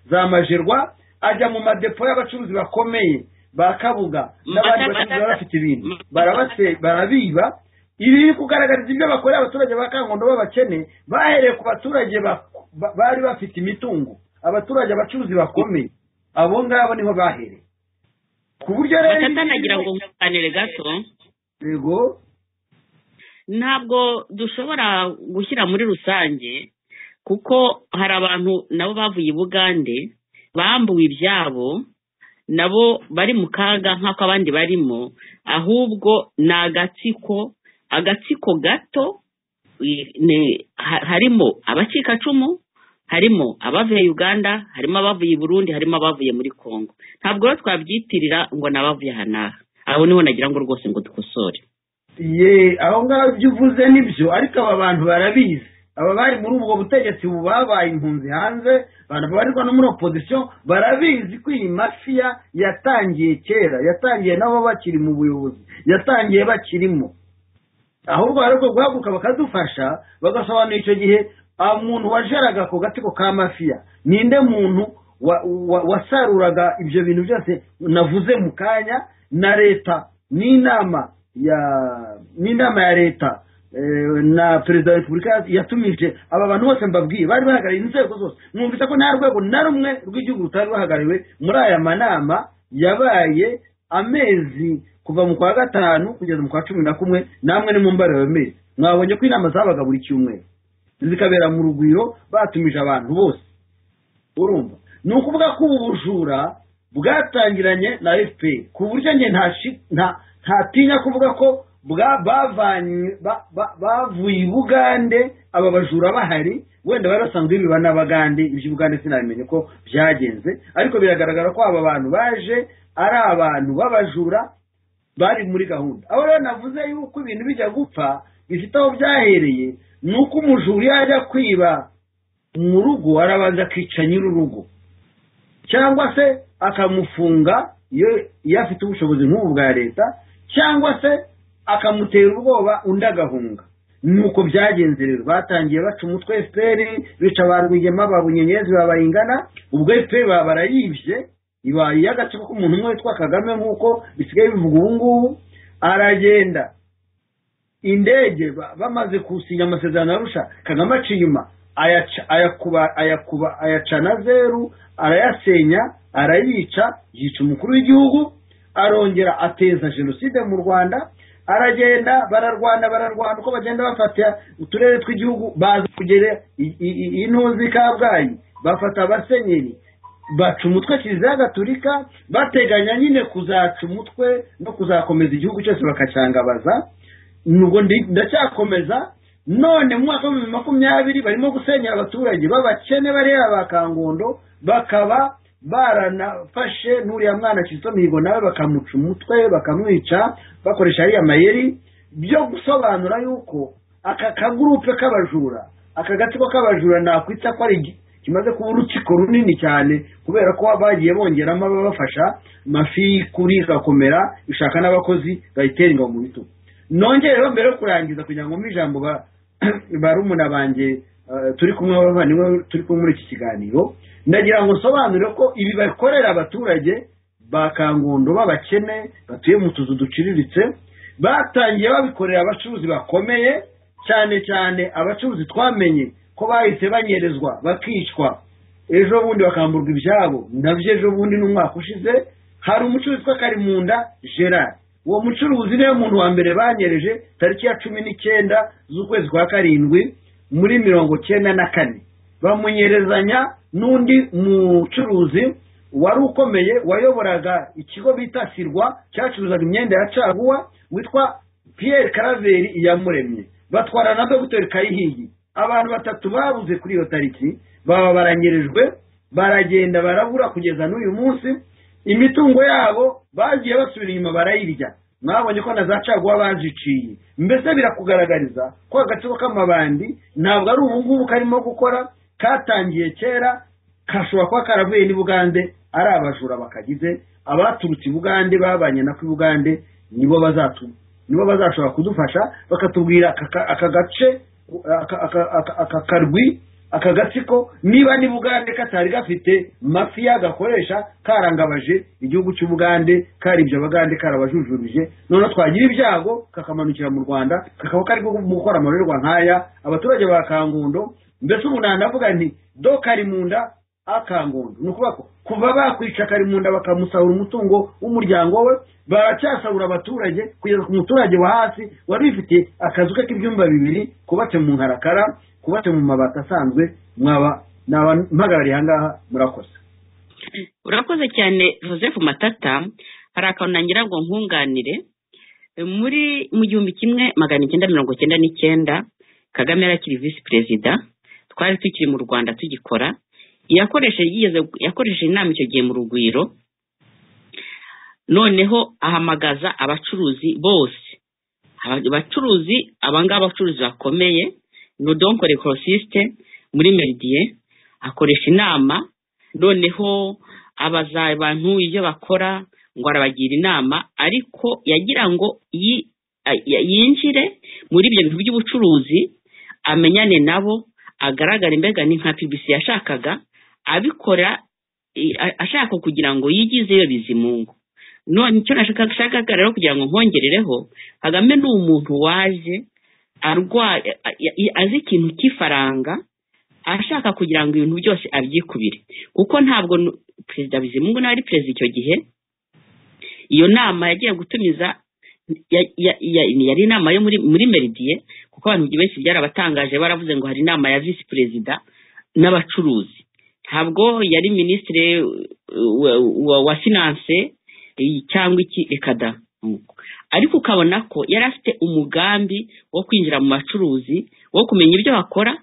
Speaker 6: za majerwa ajya mu madepo y'abacuruzi bakomeye ba kabuga n'abandi bacuruzi baba bafite ibintu barabase- barabiba ibi biri kugaragariza ibyo bakorera abaturage ba kangondo b'abakene bahereye ku baturage ba- ba- bari bafite imitungo abaturage abacuruzi bakomeye abo ngabo niho bahereye ku buryo rero
Speaker 5: batanagira ngo wunganire gato
Speaker 6: yego
Speaker 5: ntabwo dushobora gushyira muri rusange kuko hari abantu nabo bavuye i bugande bambuwe ibyabo nabo bari mu kaga nk'ako abandi barimo ahubwo ni agatsiko agatsiko gato i- ni- ha- harimo abacikacumu harimo abavuye uganda harimo abavuye i burundi harimo abavuye muri congo ntabwo rero twabyitirira ngo ni abavuye aha n'aha aho niho nagira ngo rwose ngo dukosore
Speaker 6: ye aho ngaho ibyo uvuze nibyo ariko aba bantu barabizi aba bari muri ubwo butegetsi ubu babaye impunzi hanze abantu babarirwa no muri opozisiyo barabizi ko iyi mafiya yatangiye kera yatangiye nabo bakiri mu buyobozi yatangiye bakirimo ahubwo hari ubwo guhaguruka bakadufasha bagasobanura icyo gihe ah, umuntu wajeraga ako gatsiko ka mafiya ninde muntu wa- wa- wasaruraga ibyo bintu byose navuze mu kanya na leta n'inama ya n'inama ya leta eh, na perezida wa repubulika yatumije aba bantu bose mbabwiye bari bahagarariye inzego zose mwumvise ko nta rwego na rumwe rw'igihugu rutari ruhagarariwe muri aya manama yabaye amezi kuva mu kwa gatanu kugeza mu kwa cumi na kumwe namwe ni mu mbare ayo mezi mwabonye ko inama zabaga buri cyumweru zikabera mu rugwiro batumije abantu bose urumva ni ukuvuga ko ubu bujura bwatangiranye na fpr ku buryo njye ntashi- nta- ntatinya kuvuga ko bwa- bavanye- ba- ba- bavuye i bugande aba bajura bahari wenda bari basanzwe biba n'abagande iby'ubugande sinabimenye ko byagenze ariko biragaragara ko aba bantu baje ari abantu b'abajura bari muri gahunda aho rero navuze yuko ibintu bijya gupfa bifite aho byahereye ni uko umujura yajya kwiba mu rugo arabanza akica nyir'urugo cyangwa se akamufunga iyo iyo afite ubushobozi nk'ubu bwa leta cyangwa se akamutera ubwoba undi agahunga nuko byagenze rero batangiye baca umutwe efuperi bica ba rwigema ba bunyenyezi ba bayingana ubwo efuperi baba barayibye ibaye iy'agatsiko k'umuntu umwe witwa kagame nk'uko bisigaye bivuga ubu ngubu aragenda indege ba- bamaze gusinya amasezerano arusha kagame aca inyuma ayaca- ayakuba- ayakuba- ayacana zeru arayasenya arayica yica umukuru w'igihugu arongera ateza jenoside mu rwanda aragenda bararwana bararwana uko bagenda bafata uturere tw'igihugu baza kugera i- i- i- intuzi kabgayi bafata abasenyeri baca umutwe kiliziya gatulika bateganya nyine kuzaca umutwe no kuzakomeza igihugu cyose bakacyangabaza nubwo ndi- ndacyakomeza none mu mwaka w'ibihumbi makumyabiri barimo gusenya abaturage b'abakene bariya ba kangondo bakaba baranafashe n'uriya mwana kizito mihigo nawe bakamuca umutwe bakamwica bakoresha ariya mayeri byo gusobanura yuko aka kagurupe k'abajura aka gatsiko k'abajura nakwita ko ari gi- kimaze kuba urukiko runini cyane kubera ko bagiye bongeramo ababafasha mafi kuri igakomera ishaka n'abakozi bayitera ingabo mu bitugu nongereho mbere yo kurangiza kugira ngo mbe ijambo ba- barumuna banjye eh, turi kumwe b'abavandimwe turi kumwe muri iki kiganiro ndagira ngo nsobanure ko ibi bakorera abaturage ba kangondo b'abakene batuye mu tuzu duciriritse batangiye babikorera abacuruzi bakomeye cyane cyane abacuruzi twamenye ko bahise banyerezwa bakicwa ejo bundi bakamburwa ibyabo nabyo ejo bundi n'umwaka ushize hari umucuruzi witwa karimunda gerard uwo mucuruzi niwe muntu wa mbere banyereje tariki ya cumi n'icyenda z'ukwezi kwa karindwi muri mirongo cyenda na kane bamunyerezanya n'undi mucuruzi wari ukomeye wayoboraga ikigo bita sirwa cyacuruzaga imyenda ya caguwa witwa pierre karaveri iyamuremye batwara na dogiteri kayihigi abantu batatu babuze kuri iyo tariki baba baranyerejwe baragenda barabura kugeza n'uyu munsi imitungo yabo bagiye basubira inyuma barayirya mwabonye ko na za caguwa baziciye mbese birakugaragariza ko agatsiko k'amabandi ntabwo ari ubu ngubu karimo gukora katangiye kera kashobora kuba karavuye n'i bugande ari abajura bakagize abaturutse i bugande babanye nako i bugande nibo bazatuma nibo bazashobora kudufasha bakatubwira aka- aka aka gace aka- aka- aka- aka karwi aka gatsiko niba n'ubugande katari gafite mafiya gakoresha karangabaje igihugu cy'ubugande karibye abagande karabajujubije noneho twagira ibyago kakamanukira mu rwanda kakaba kari gukora amarorerwa nk'aya abaturage ba kangundo mbese ubu nanavuga nti do kari mu nda akangundu ni ukuvuga ko kuva bakwica karimunda bakamusahura umutungo w'umuryango we baracyasahura abaturage kugeza ku muturage wa hasi wari wifite akazu ke k'ibyumba bibiri kubatse mu nkarakara kubatse mu mabati asanzwe mwaba naba mpagarariye aha ngaha murakoze
Speaker 5: urakoze cyane joseph matata hari akantu nagira ngo nkunganire muri mu gihumbi kimwe magana icyenda mirongo icyenda n'icyenda kagame yari akiri visi perezida twari tukiri mu rwanda tugikora yakoresheje yigeze- yakoresheje inama icyo gihe mu rugwiro noneho ahamagaza abacuruzi bose Aba- abacuruzi abangaba abacuruzi bakomeye nodonkore korosisite muri meridiye akoresha inama noneho abaza abantu ibyo bakora ngo arabagira inama ariko yagira ngo yi- a- ya- yinjire muri ibyo bintu by'ubucuruzi amenyane nabo agaragara imbega ni nka pbc yashakaga abikora i- a- ashaka kugira ngo yigizeyo bizimungu none icyo nashakaga rero kugira ngo nkongerereho kagame ni umuntu waje arwaye a- a- azi ikintu cy'ifaranga ashaka kugira ngo ibintu byose abyikubire kuko ntabwo nu- perezida bizimungu nawe ari perezida icyo gihe iyo nama yagiye gutumiza ya- ya- ya- yari inama yo muri muri meridiye kuko abantu benshi byarabatangaje baravuze ngo hari inama ya visi perezida n'abacuruzi ntabwo yari minisitiri uh, wa, wa, wa finance eh, cyangwa iki reka da nuko. ariko ukabona ko yari afite umugambi wo kwinjira mu bacuruzi wo kumenya ibyo bakora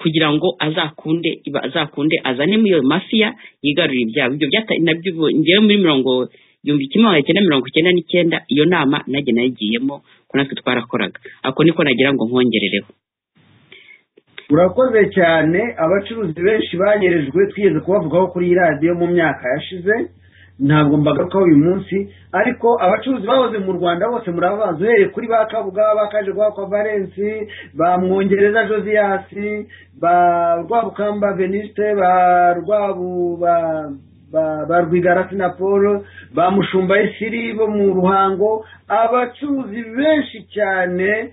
Speaker 5: kugira ngo azakunde iba- azakunde azane muri iyo mafiya yigarurire ibyabo ibyo byata- nabyo ubu- ngewe muri mirongo igihumbi kimwe magana cyenda mirongo icyenda n'icyenda iyo nama nanjye nayigiyemo ko natwe twarakoraga ako niko nagira ngo nkongerereho
Speaker 6: urakoze cyane abacuruzi benshi banyerejwe twigeze kubavugaho kuri iyi radiyo mu myaka yashize ntabwo mbagarukaho uyu munsi ariko abacuruzi bahoze mu rwanda bose murabazi uhereye kuri ba kabuga ba kaje kwa valensi ba mwongereza josiyasi ba rwabukamba veniste ba rwabu ba ba rwigarasi na paul ba mushumba esiri bo mu ruhango abacuruzi benshi cyane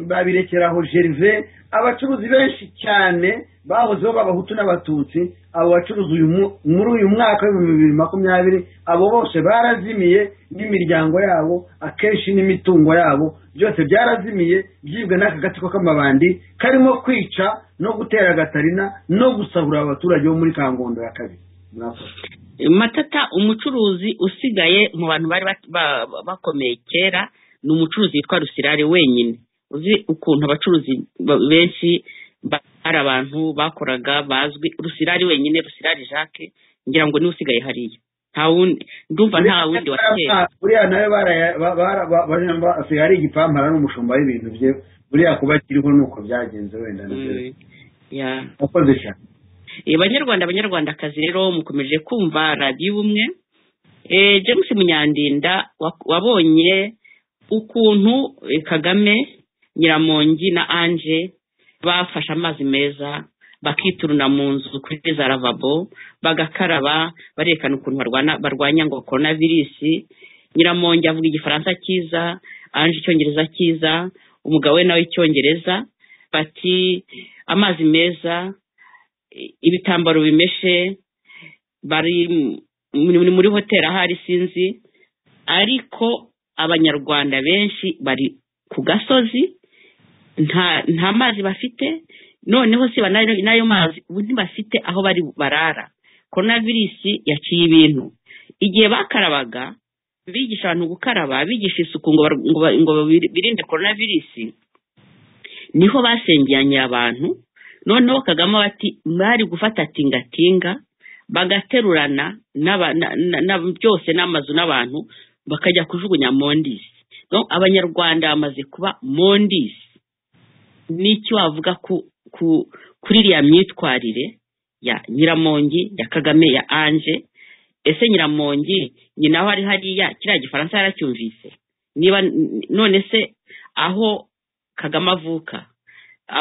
Speaker 6: babirekeraho jerive abacuruzi benshi cyane bahozeho b'abahutu n'abatutsi abo bacuruzi muri uyu mwaka w'ibihumbi bibiri makumyabiri abo bose barazimiye n'imiryango yabo akenshi n'imitungo yabo byose byarazimiye byibwe n'aka gatsiko k'amabandi karimo kwica no gutera agatarina no gusahura abaturage bo muri kangondo ya kabiri
Speaker 5: matata umucuruzi usigaye mu bantu bari bakomeye kera ni umucuruzi witwa rusirare wenyine uzi ukuntu abacuruzi benshi hari abantu bakoraga bazwi rusirari wenyine rusirari jacques ngira ngo niwe usigaye hariya nta wundi ndumva nta wundi wa kera
Speaker 6: buriya nawe basigaye ari igipampara n'umushumba w'ibintu bye buriya kuba kiriho ni uko byagenze wenda
Speaker 5: nakoze cyane abanyarwanda abanyarwandakazi rero mukomeje kumva radiyo ubumwe james munyandinda wabonye ukuntu kagame nyiramongi na anje bafashe amazi meza bakituruna mu nzu kuri za ravabo bagakaraba barerekana ukuntu barwanya ngo korona virusi nyiramongi avuga igifaransa cyiza anje icyongereza cyiza umugabo we nawe icyongereza bati amazi meza ibitambaro bimeshe bari muri hoteli ahari sinzi ariko abanyarwanda benshi bari ku gasozi nta mazi bafite noneho siba n'ayo mazi ntibafite aho bari barara korona virusi yaciye ibintu igihe bakarabaga bigisha abantu gukaraba bigisha isuku ngo birinde korona virusi niho basengeranye abantu noneho kagame bati bari gufata tingatinga bagaterurana byose n'amazu n'abantu bakajya kujugunya mondisi abanyarwanda bamaze kuba mondisi n'icyo wavuga kuri iriya myitwarire ya nyiramongi ya kagame ya anje ese nyiramongi nyina aho ari hariya kiriya gifaransa yaracyumvise niba none se aho kagame avuka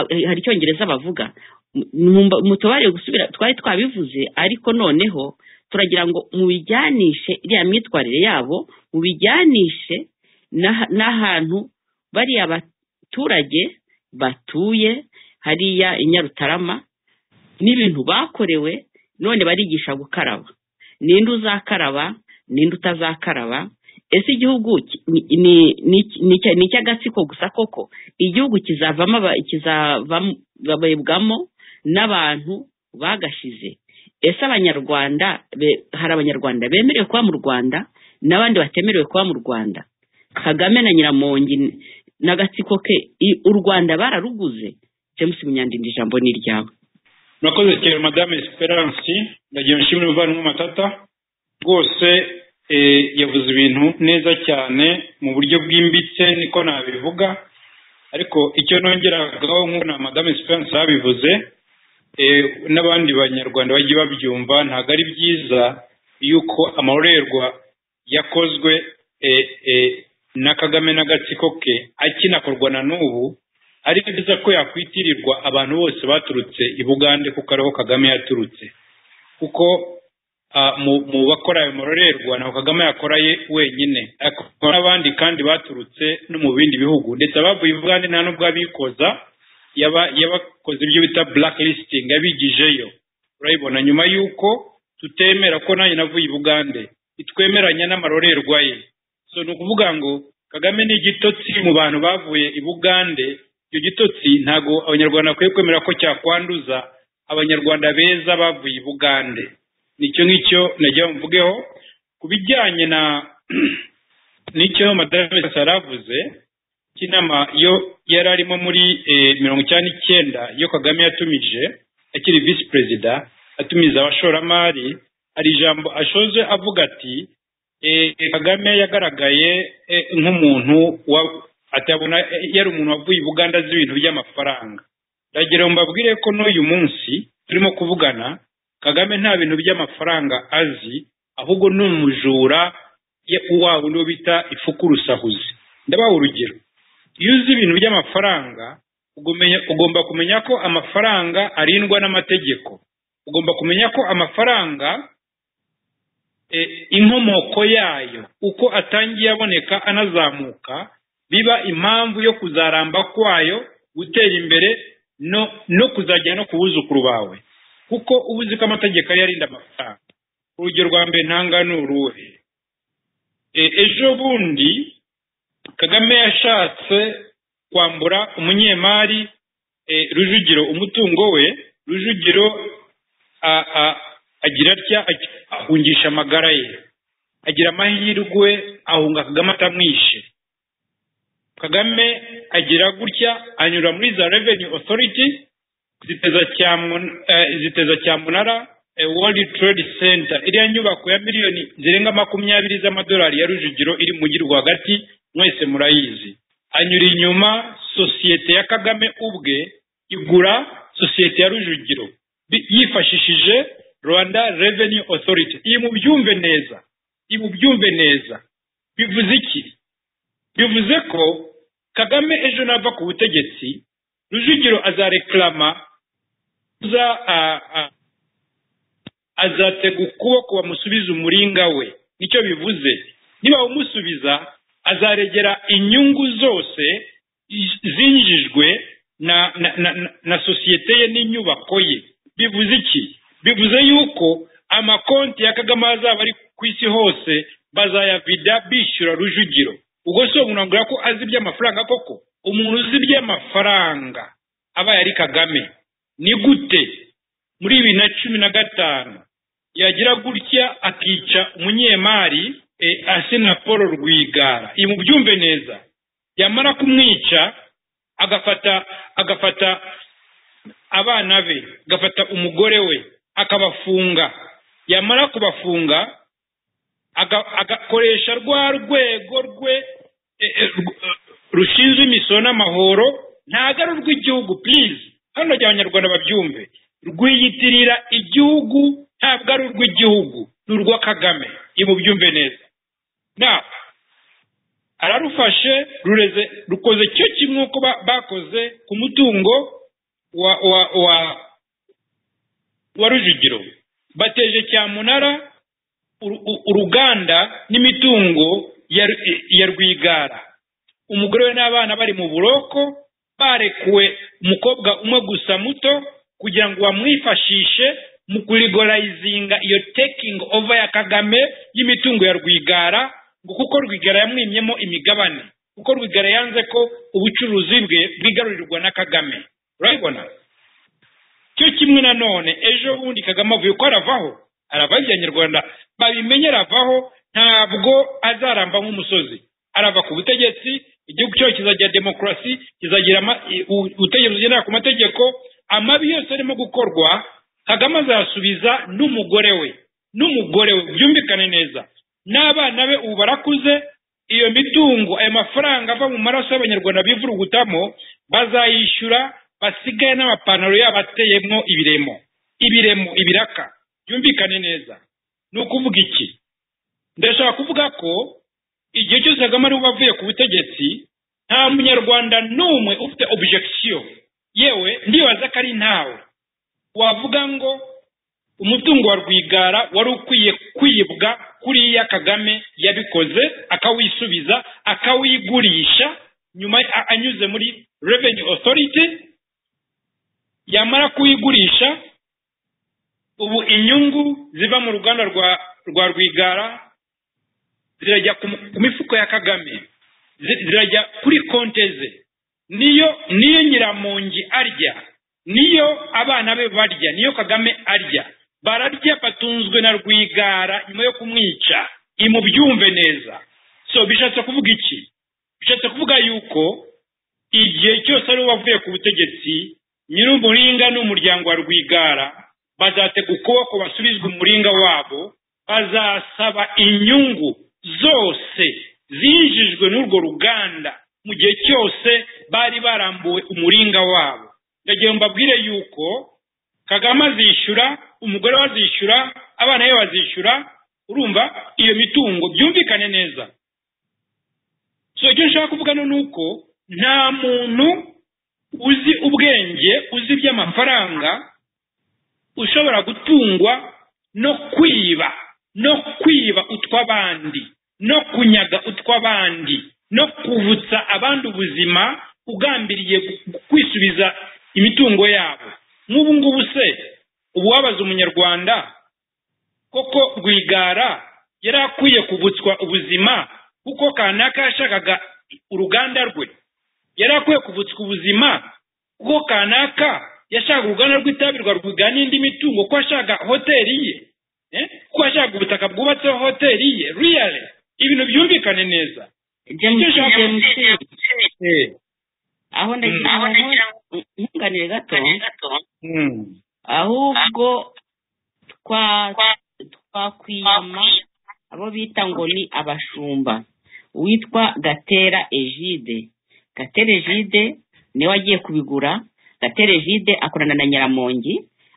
Speaker 5: hari icyongereza bavuga mutubare gusubira twari twabivuze ariko noneho turagira ngo mubijyanishe iriya myitwarire yabo mubijyanishe n'ahantu bariya baturage batuye hariya i nyarutarama n'ibintu bakorewe none barigisha gukaraba ninde uzakaraba ninde utazakaraba ese igihugu ni icy'agatsiko gusa koko igihugu kizavamo n'abantu bagashize ese abanyarwanda hari abanyarwanda bemerewe kuba mu rwanda n'abandi batemerewe kuba mu rwanda kagame na nyiramongi n'agatsiko ke u rwanda bararuguze james munyandinda ijambo ni iryawe
Speaker 7: murakoze cyane madame esperance ndagira nshimire umuvandimwe matata rwose yavuze ibintu neza cyane mu buryo bwimbitse niko nabivuga ariko icyo nongeragaho nk'uko na madame esperance yabivuze n'abandi banyarwanda bajye babyumva ntabwo ari byiza yuko amarorerwa yakozwe na kagame n'agatsiko ke akinakorwa na n'ubu ari byiza ko yakwitirirwa abantu bose baturutse i bugande kuko ariho kagame yaturutse kuko mu bakora ayo marorerwa ntabwo kagame yakoraye wenyine akora n'abandi kandi baturutse no mu bindi bihugu ndetse abavuye i bugande nta n'ubwo abikoza yabakoze ibyo bita black listing yabigijeyo urabibona nyuma y'uko tutemera ko nanjye navuye i bugande twemeranya n'amarorerwa ye so ni ukuvuga ngo kagame ni igitotsi mu bantu bavuye i bugande icyo gitotsi ntabwo abanyarwanda bakwiye kwemera ko cyakwanduza abanyarwanda beza bavuye i bugande nicyo ngicyo nagira mvugeho ku bijyanye na n'icyo madame yaravuze cy'inama yo yari arimo muri mirongo icyenda n'icyenda iyo kagame yatumije akiri visi perezida atumiza abashoramari hari ijambo ashoje avuga ati "Eh, eh, kagame yagaragaye eh, nk'umuntu wa- atabona eh, yari umuntu wavuye i buganda azi ibintu by'amafaranga ndagira ngo mbabwire ko n'uyu munsi turimo kuvugana kagame nta bintu by'amafaranga azi ahubwo ni umujura ye- wa wundi wo bita ifukurusahuzi ndabaha urugero iyo uzi ibintu by'amafaranga ugumenya- ugomba kumenya ko amafaranga arindwa n'amategeko ugomba kumenya ko amafaranga e, inkomoko yayo uko atangiye aboneka anazamuka biba impamvu yo kuzaramba kwayo gutera imbere no no kuzajya no ku buzukuru bawe kuko uba uzi ko amategeko ariyo arinda amafaranga urugero rwa mbere ntanga ni uruhe E, ejo bundi kagame yashatse kwambura umunyemari e, rujugiro umutungo we rujugiro a- a- agira atya agy- ahungisha amagara ye agira amahirwe ahunga kagame atamwishe kagame agira gutya anyura muri za revenue authority ziteza cyamunara ziteza cyamunara eh, world trade center iriya nyubako ya miliyoni zirenga makumyabiri z'amadolari ya rujugiro iri mu mujyi rwagati mwese murayizi anyura inyuma sosiyete ya kagame ubwe igura sosiyete ya rujugiro bi- yifashishije rwanda revenue authority iyi mubyumve neza iyi mubyumve neza bivuze iki bivuze ko kagame ejo nava ku butegetsi rujugiro azareklama za a- a- azatega ukuboko bamusubiza umuringa we nicyo bivuze niba bamusubiza azaregera inyungu zose iz- zinjijwe na na, na, na, na sosiyete ye n'inyubako ye bivuze iki bivuze yuko amakonti ya kagame azaba ari ku isi hose bazayavida bishyura rujugiro ubwo si uwo muntu wambwira ko azi iby'amafaranga koko umuntu uzi iby'amafaranga abaye ari kagame ni gute muri bibiri na cumi na gatanu yagira gutya akica umunyemari eh, asena paul rwigara iyi mubyumve neza yamara kumwica agafata agafata abana be agafata umugore we akabafunga yamara kubafunga aga- agakoresha rwa rwego rwe eh, eh, rw- eh, rushinzwe imisoro n'amahoro ntago ari urw'igihugu please hano rya abanyarwanda babyumve rwiyitirira igihugu ntabwo ari urw'igihugu ni urwa kagame imubyumve neza nawe ararufashe rureze rukoze cyo kimwe uko ba- bakoze ku mutungo wa wa wa wa rujugiro bateje cyamunara uru- u- uruganda n'imitungo ya Ru- ya rwigara umugore we n'abana bari mu buroko barekuwe umukobwa umwe gusa muto kugira ngo bamwifashishe mu kurigorayizinga iyo taking over ya kagame y'imitungo ya rwigara ngo kuko rwigara yamwimyemo imigabane kuko rwigara yanze ko ubucuruzi bwe bwigarurirwa na kagame urabibona cyo kimwe nanone ejo bundi kagame avuye ko aravaho arava abanyarwanda babimenye aravaho ntabwo azaramba nk'umusozi arava ku butegetsi igihugu cyayo kizagira demokarasi kizagira ama- i- u- ubutegetsi bugendera ku mategeko amabi yose arimo gukorwa kagame azasubiza n'umugore we n'umugore we byumvikane neza n'abana be ubu barakuze iyo mitungo ayo mafaranga ava mu maraso y'abanyarwanda bivurugutamo bazayishyura basigaye n'amapantaro yabo ateyemo ibiremo ibiremo ibiraka byumvikane neza ni ukuvuga iki ndashaka kuvuga ko igihe cyose kagame ari avuye ku butegetsi nta munyarwanda n'umwe ufite objection yewe ndibaza ko ari ntawe wavuga ngo umutungo wa rwigara wari ukwiye kwibwa kuriya kagame yabikoze akawisubiza akawigurisha nyuma a- anyuze muri revenue authority yamara kuwigurisha ubu inyungu ziva mu ruganda rwa rwa rwigara zirajya ku mu- ku mifuko ya kagame zi- zirajya kuri konte ze niyo niyo nyiramongi arya niyo abana be barya niyo kagame arya bararya batunzwe na rwigara nyuma yo kumwica imubyumve neza so bishatse kuvuga iki bishatse kuvuga yuko igihe cyose ari we wavuye ku butegetsi nyir'umuringa n'umuryango wa rwigara bazatega ukuboko basubizwe umuringa wabo bazasaba inyungu zose zinjijwe n'urwo ruganda mu gihe cyose bari barambuwe umuringa wabo ndagiye mbabwire yuko kagame azishyura umugore we azishyura abana be bazishyura urumva iyo mitungo byumvikane neza so icyo nshaka kuvuga ni uko nta muntu uzi ubwenge uzi iby'amafaranga ushobora gutungwa no kwiba no kwiba utw'abandi no kunyaga utw'abandi no kuvutsa abandi ubuzima ugambiriye kwisubiza imitungo yabo nk'ubu ngubu se uwabaza umunyarwanda koko rwigara yari akwiye kuvutswa ubuzima kuko kanaka yashakaga uruganda rwe yari akwiye kuvutswa ubuzima kuko kanaka yashakaga uruganda rw'itabi rwa rwiga n'indi mitungo ko ashaka hoteli ye ko ashaka ubutaka bwubatseho hoteli ye riyale ibintu byumvikane neza
Speaker 5: james james aho ndagira ngo nkunganire gato ahubwo twakwiyama abo bita ngo ni abashumba uwitwa gatera ejide gatera ejide niwe agiye kubigura gatera ejide akorana na nyiramongi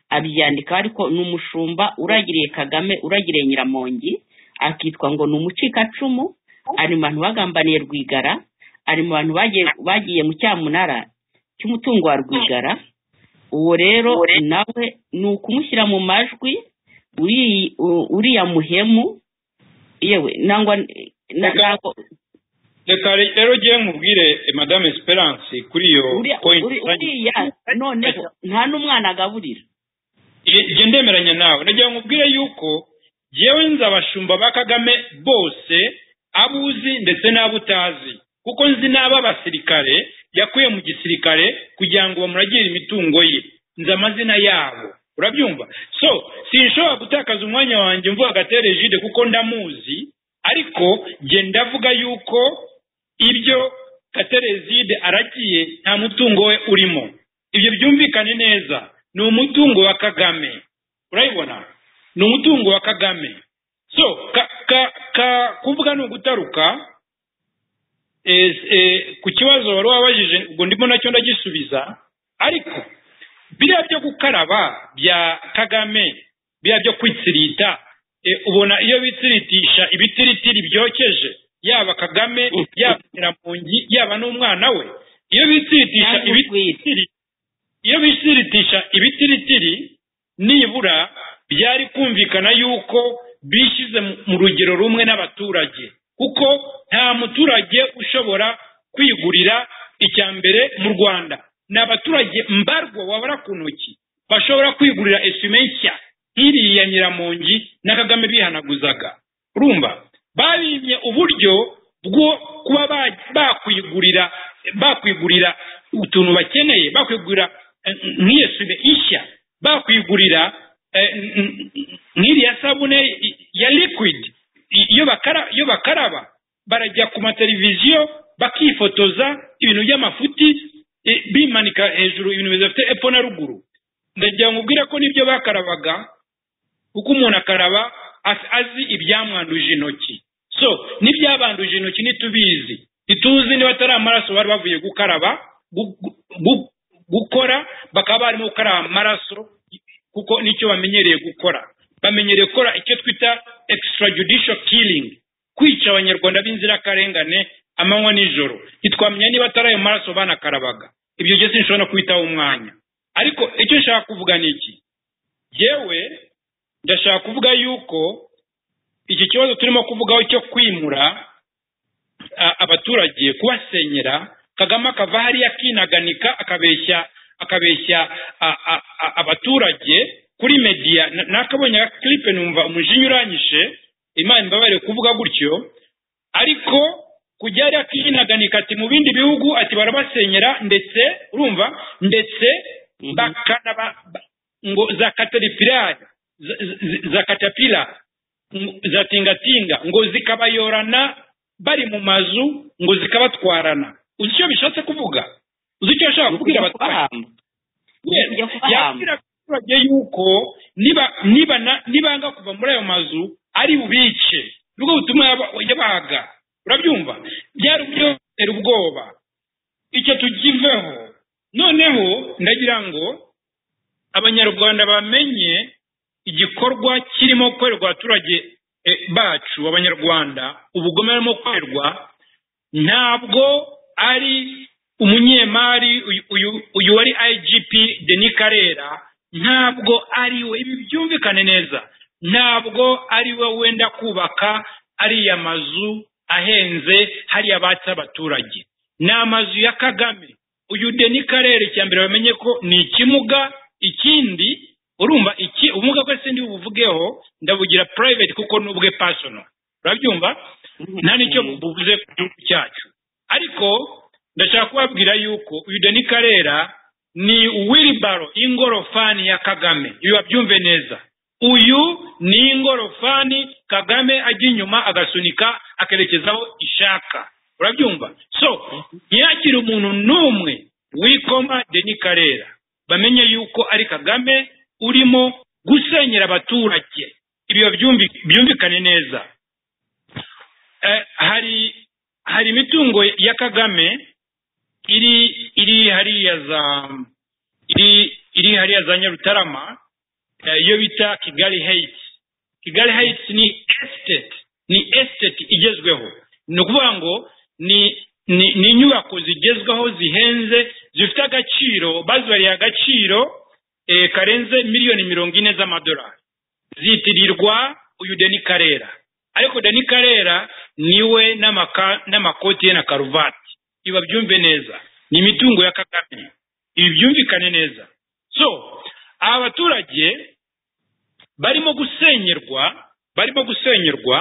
Speaker 5: abyandika ariko ni umushumba uragiriye kagame uragiriye nyiramongi akitwa ngo ni umucikacumu ari mu bantu bagambaniye rwigara ari mu bantu bagiye mu cyamunara cy'umutungo wa rwigara uwo rero nawe ni ukumushyira mu majwi uriya muhemu yewe nangwa
Speaker 7: reka rero ugiye nkubwire madame esperance kuri iyo poyinti
Speaker 5: uriya noneho nta n'umwana agaburira
Speaker 7: igihe ndemeranya nawe nagira nkubwire yuko yewe nzi abashumba ba kagame bose abo uzi ndetse n'abo utazi kuko nzi n'ab'abasirikare yakuye mu gisirikare kugira ngo bamuragire imitungo ye nzi amazina yabo urabyumva so sinshobora gutakaza umwanya wanjye mvuga agatere jide kuko ndamuzi ariko njye ndavuga yuko ibyo katerezide aragiye nta mutungo we urimo ibyo byumvikane neza ni umutungo wa kagame urayibona ni umutungo wa kagame so kuvuga ni ugutaruka ku kibazo wari wabajije ubwo ndimo nacyo ndagisubiza ariko biriya byo gukaraba bya kagame biriya byo kwitsirita ubona iyo bitsiritisha ibitiritiri byokeje yaba kagame yaba nyiramungi yaba n'umwana we iyo bitsiritisha ibitiritiri iyo bitsiritisha ibitiritiri nibura byari kumvikana yuko bishyize mu rugero rumwe n'abaturage kuko nta muturage ushobora kwigurira icya mbere mu rwanda ni abaturage mbarwa wabara ku ntoki bashobora kwigurira esume nshya nk'iriya nyiramongi na kagame bihanaguzaga urumva babimye uburyo bwo kuba bakwigurira bakwigurira utuntu bakeneye bakwigurira nk'iyesume ishya bakwigurira nk'iriya sabune ya liquid iyo bakaraba barajya ku mateleviziyo bakifotoza ibintu by'amafuti bimanika hejuru ibintu bidafite epfo na ruguru ndagira ngo ubwire ko nibyo bakarabaga kuko umuntu akaraba azi ibyamwanduje intoki so n'ibyabanduje intoki ntitubizi ntituzi niba atari amaraso bari bavuye gukaraba gukora bakaba barimo gukaraba amaraso kuko nicyo bamenyereye gukora bamenyereye gukora icyo twita extrajudicial killing kwica abanyarwanda b'inzirakarengane amanywa n'ijoro ntitwamenya niba atari ayo maraso banakarabaga ibyo byose nshobora no kubitaho umwanya ariko icyo nshaka kuvuga ni iki yewe ndashaka kuvuga yuko iki kibazo turimo kuvugaho cyo kwimura abaturage kubasenyera kagame akava hariya akinaganika akabeshya akabeshya abaturage kuri mediya nakabonye kilipe numva umujinya uranyishe imana imbabarire kuvuga gutyo ariko kujya hariya akinaganika ati mu bindi bihugu ati barabasenyera ndetse urumva ndetse bakanaba ngo za kateripirari za katapila za tingatinga ngo zikabayorana bari mu mazu ngo zikabatwarana uzi icyo bishatse kuvuga uzi icyo ashaka kubwira abaturage yabwira abaturage yuko niba nibana nibanga kuva muri ayo mazu ari bubice nibwo butuma yaba- yabaga urabyumva byari byotera ubwoba icyo tugiveho noneho ndagira ngo abanyarwanda bamenye igikorwa kirimo gukorerwa abaturage eh, bacu abanyarwanda ubugome burimo gukorerwa ntabwo ari umunyemari uyu- uyu- uyu wari igp deni karera ntabwo ari we ibi byumvikane neza ntabwo ari we wenda kubaka ariya mazu ahenze hariya batse abaturage ni amazu ya kagame uyu deni karere icya mbere bamenye ko ni ikimuga ikindi urumva iki ubumuga bwose ndi buvugeho ndabugira private kuko ni ubwe personal urabyumva nta n'icyo buvuze ku gihugu cyacu ariko ndashaka kubabwira yuko uyu deni karera ni wilibaro ingorofani ya kagame ibi babyumve neza uyu ni ingorofani kagame ajya inyuma agasunika akerekezaho ishaka urabyumva so ntiyakire umuntu n'umwe wikoma deni karera bamenye yuko ari kagame urimo gusenyera abaturage ibi babyumvi- byumvikane neza Eh, hari hari imitungo ya kagame iri iri hariya za iri iri hariya za nyarutarama eh, iyo bita kigali heights kigali heights ni estate ni estate igezweho ni ukuvuga ngo ni ni ni inyubako zigezweho zihenze zifite agaciro bazibariye agaciro eh, karenze miliyoni mirongo ine z'amadolari zitirirwa uyu deni karera ariko deni karera niwe n'amaka- n'amakoti ye na karuvati ibi babyumve neza ni imitungo ya kagame ibi byumvikane neza so aba baturage barimo gusenyerwa barimo gusenyerwa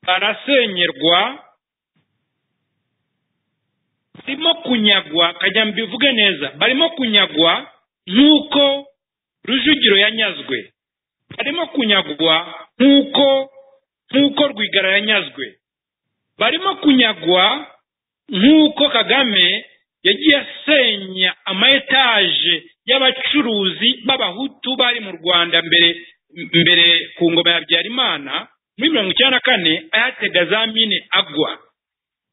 Speaker 7: barasenyerwa barimo kunyagwa kajya mbivuge neza barimo kunyagwa nk'uko rujugiro yanyazwe barimo kunyagwa nk'uko nk'uko rwigara yanyazwe barimo kunyagwa nk'uko kagame yagiye asenya amayetaje y'abacuruzi b'abahutu bari mu rwanda mbere mbere ku ngoma ya habyarimana muri mirongo icyenda na kane ayatega za mine agwa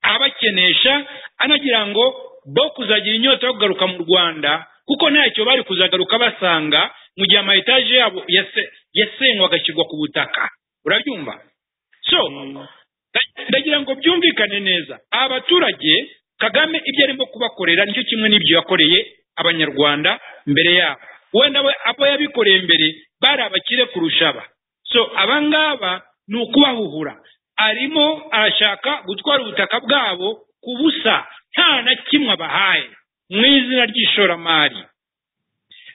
Speaker 7: abakenesha anagira ngo bo kuzagira inyota yo kugaruka mu rwanda kuko ntacyo bari kuzagaruka basanga mu gihe amayetaje yabo yase- yasenywe agashyirwa ku butaka urabyumva so ndagira ngo byumvikane neza aba baturage kagame ibyo arimo kubakorera nicyo kimwe n'ibyo yakoreye abanyarwanda mbere yabo wenda we abo yabikoreye mbere bari abakire kurusha aba so aba ngaba ni ukubahuhura arimo arashaka gutwara ubutaka bwabo ku busa nta na kimwe abahaye mu izina ry'ishoramari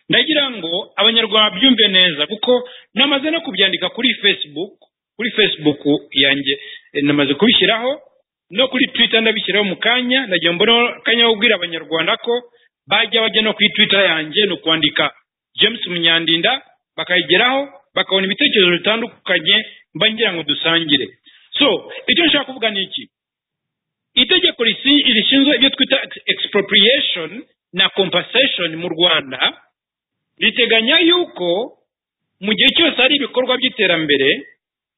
Speaker 7: ndagira ngo abanyarwanda babyumve neza kuko namaze no kubyandika kuri facebook kuri facebook yanjye eh, namaze kubishyiraho no kuri twitter ndabishyiraho mu kanya ndagira mbone akanya ko kubwira abanyarwanda ko bajya bajya no kuri twitter yanjye ni ukwandika james munyandinda bakayigeraho bakabona ibitekerezo bitandukanye mba ngira ngo dusangire so icyo nshaka kuvuga ni iki itegeko risi- rishinzwe ibyo twita ex- expropriation na compensation mu rwanda riteganya yuko mu gihe cyose hari ibikorwa by'iterambere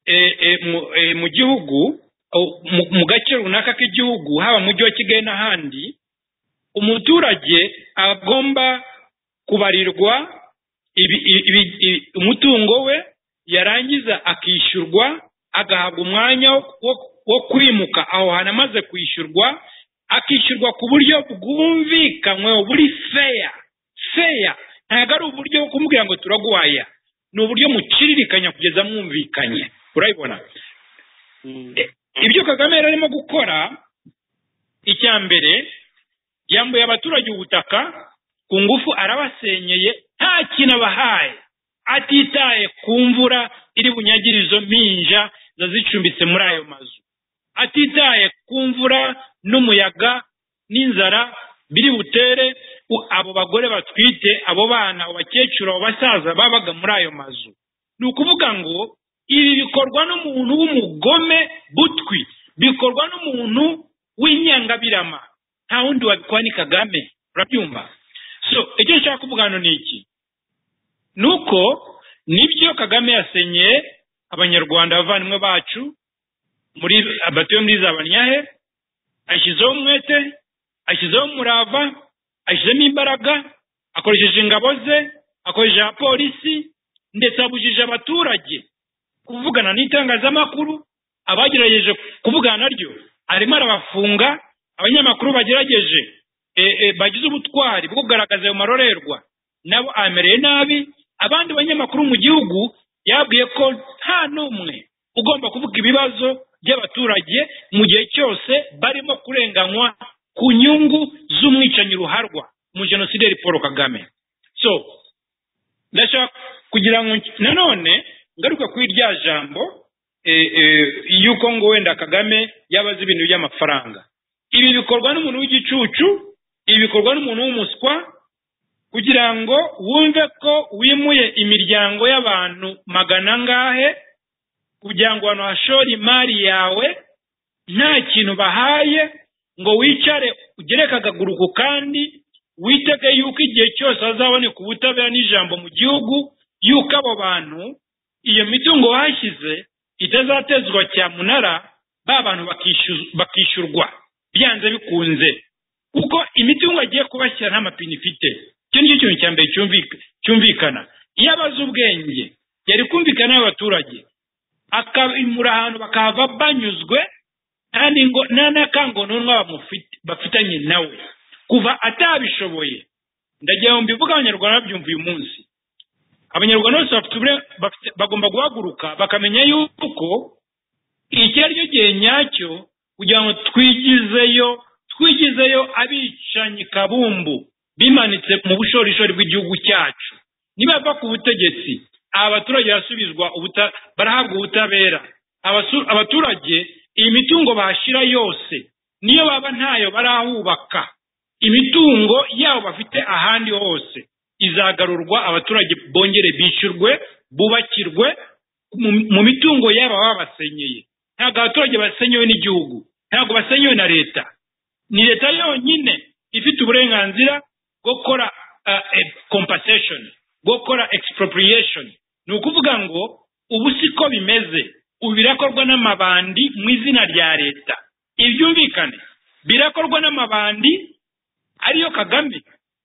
Speaker 7: eh, eh, mu- eh, mu gihugu o- mu- mu gace runaka k'igihugu haba mu mujyi wa kigali n'ahandi umuturage agomba kubarirwa ibi- ibi- ibi- ibi- umutungo we yarangiza akishyurwa agahabwa umwanya wo- wo- wo kwimuka aho hantu amaze kwishyurwa akishyurwa ku buryo bwumvikanywe buri feya feya ntabwo ari uburyo bwo kumubwira ngo turaguhaya ni uburyo muciririkanya kugeza mwumvikanye urabibona E- ibyo kagame yari arimo gukora icya mbere yambuye abaturage ubutaka ku ngufu arabasenyeye nta kintu abahaye atitaye ku mvura iri bunyagire izo mpinja ziba zicumbitse muri ayo mazu atitaye ku mvura n'umuyaga n'inzara biri butere u- abo bagore batwite abo bana abo bakecuru abo basaza babaga muri ayo mazu ni ukuvuga ngo ibi bikorwa n'umuntu w'umugome butwi bikorwa n'umuntu w'inyangabirama nta wundi wabikora ni kagame urabyumva so icyo nshaka kuvuga hano ni iki nuko nibyo kagame yasenye abanyarwanda abavandimwe bacu muri batuye muri za banyahe ashyizeho umwete ashyizeho umurava ashyizemo imbaraga akoresheje ingabo ze akoresheje abapolisi ndetse abujije abaturage kuvugana n'itangazamakuru abagerageje kuvugana naryo arimo arabafunga abanyamakuru bagerageje bagize ubutwari bwo kugaragaza ayo marorerwa nabo amereye nabi abandi banyamakuru mu gihugu yabwiye ko nta n'umwe ugomba kuvuga ibibazo by'abaturage mu gihe cyose barimo kurenganywa ku nyungu z'umwicanyi ruharwa mu genosideri paul kagame so ndashaka kugira ngo nanone ngaruka kuri rya jambo yuko ngo wenda kagame yaba azi ibintu by'amafaranga ibi bikorwa n'umuntu w'igicucu ibi bikorwa n'umuntu w'umuswa kugira ngo wumve ko wimuye imiryango y'abantu magana angahe kugira ngo abantu hashore imari yawe nta kintu bahaye ngo wicare ugere akagaguru ku kandi witege yuko igihe cyose hazaboneka ubutabera n'ijambo mu gihugu yuko abo bantu iyo mitungo bahashyize itazatezwa cyamunara ba bantu bakishyurwa byanze bikunze kuko imitungo agiye kubashyira nta mapine ifite icyo ngicyo ni cya mbere cyumvikana iyo abazi ubwenge yari kumvikana n'abaturage akabimura ahantu bakahava banyuzwe nta n'akangononwa bafitanye nawe kuva atabishoboye ndagira ngo mbivuge abanyarwanda babyumva uyu munsi abanyarwanda bose bagomba guhaguruka bakamenya yuko iki ari cyo gihe nyacyo kugira ngo twigizeyo twigizeyo abicanyi kabumbu bimanitse mu bushorishori bw'igihugu cyacu nibava ku butegetsi aba baturage barasubizwa barahabwa ubutabera abaturage iyi mitungo bahashyira yose niyo baba ntayo barahubaka imitungo yabo bafite ahandi hose izagarurwa abaturage bongere bishyurwe bubakirwe mu mitungo yabo baba basenyeye ntabwo abaturage basenyewe n'igihugu ntabwo basenyewe na leta ni leta yonyine ifite uburenganzira bwo gukora compensation bwo gukora expropriation ni ukuvuga ngo ubu siko bimeze ubu birakorwa n'amabandi mu izina rya leta ibyumvikane birakorwa n'amabandi ariyo kagame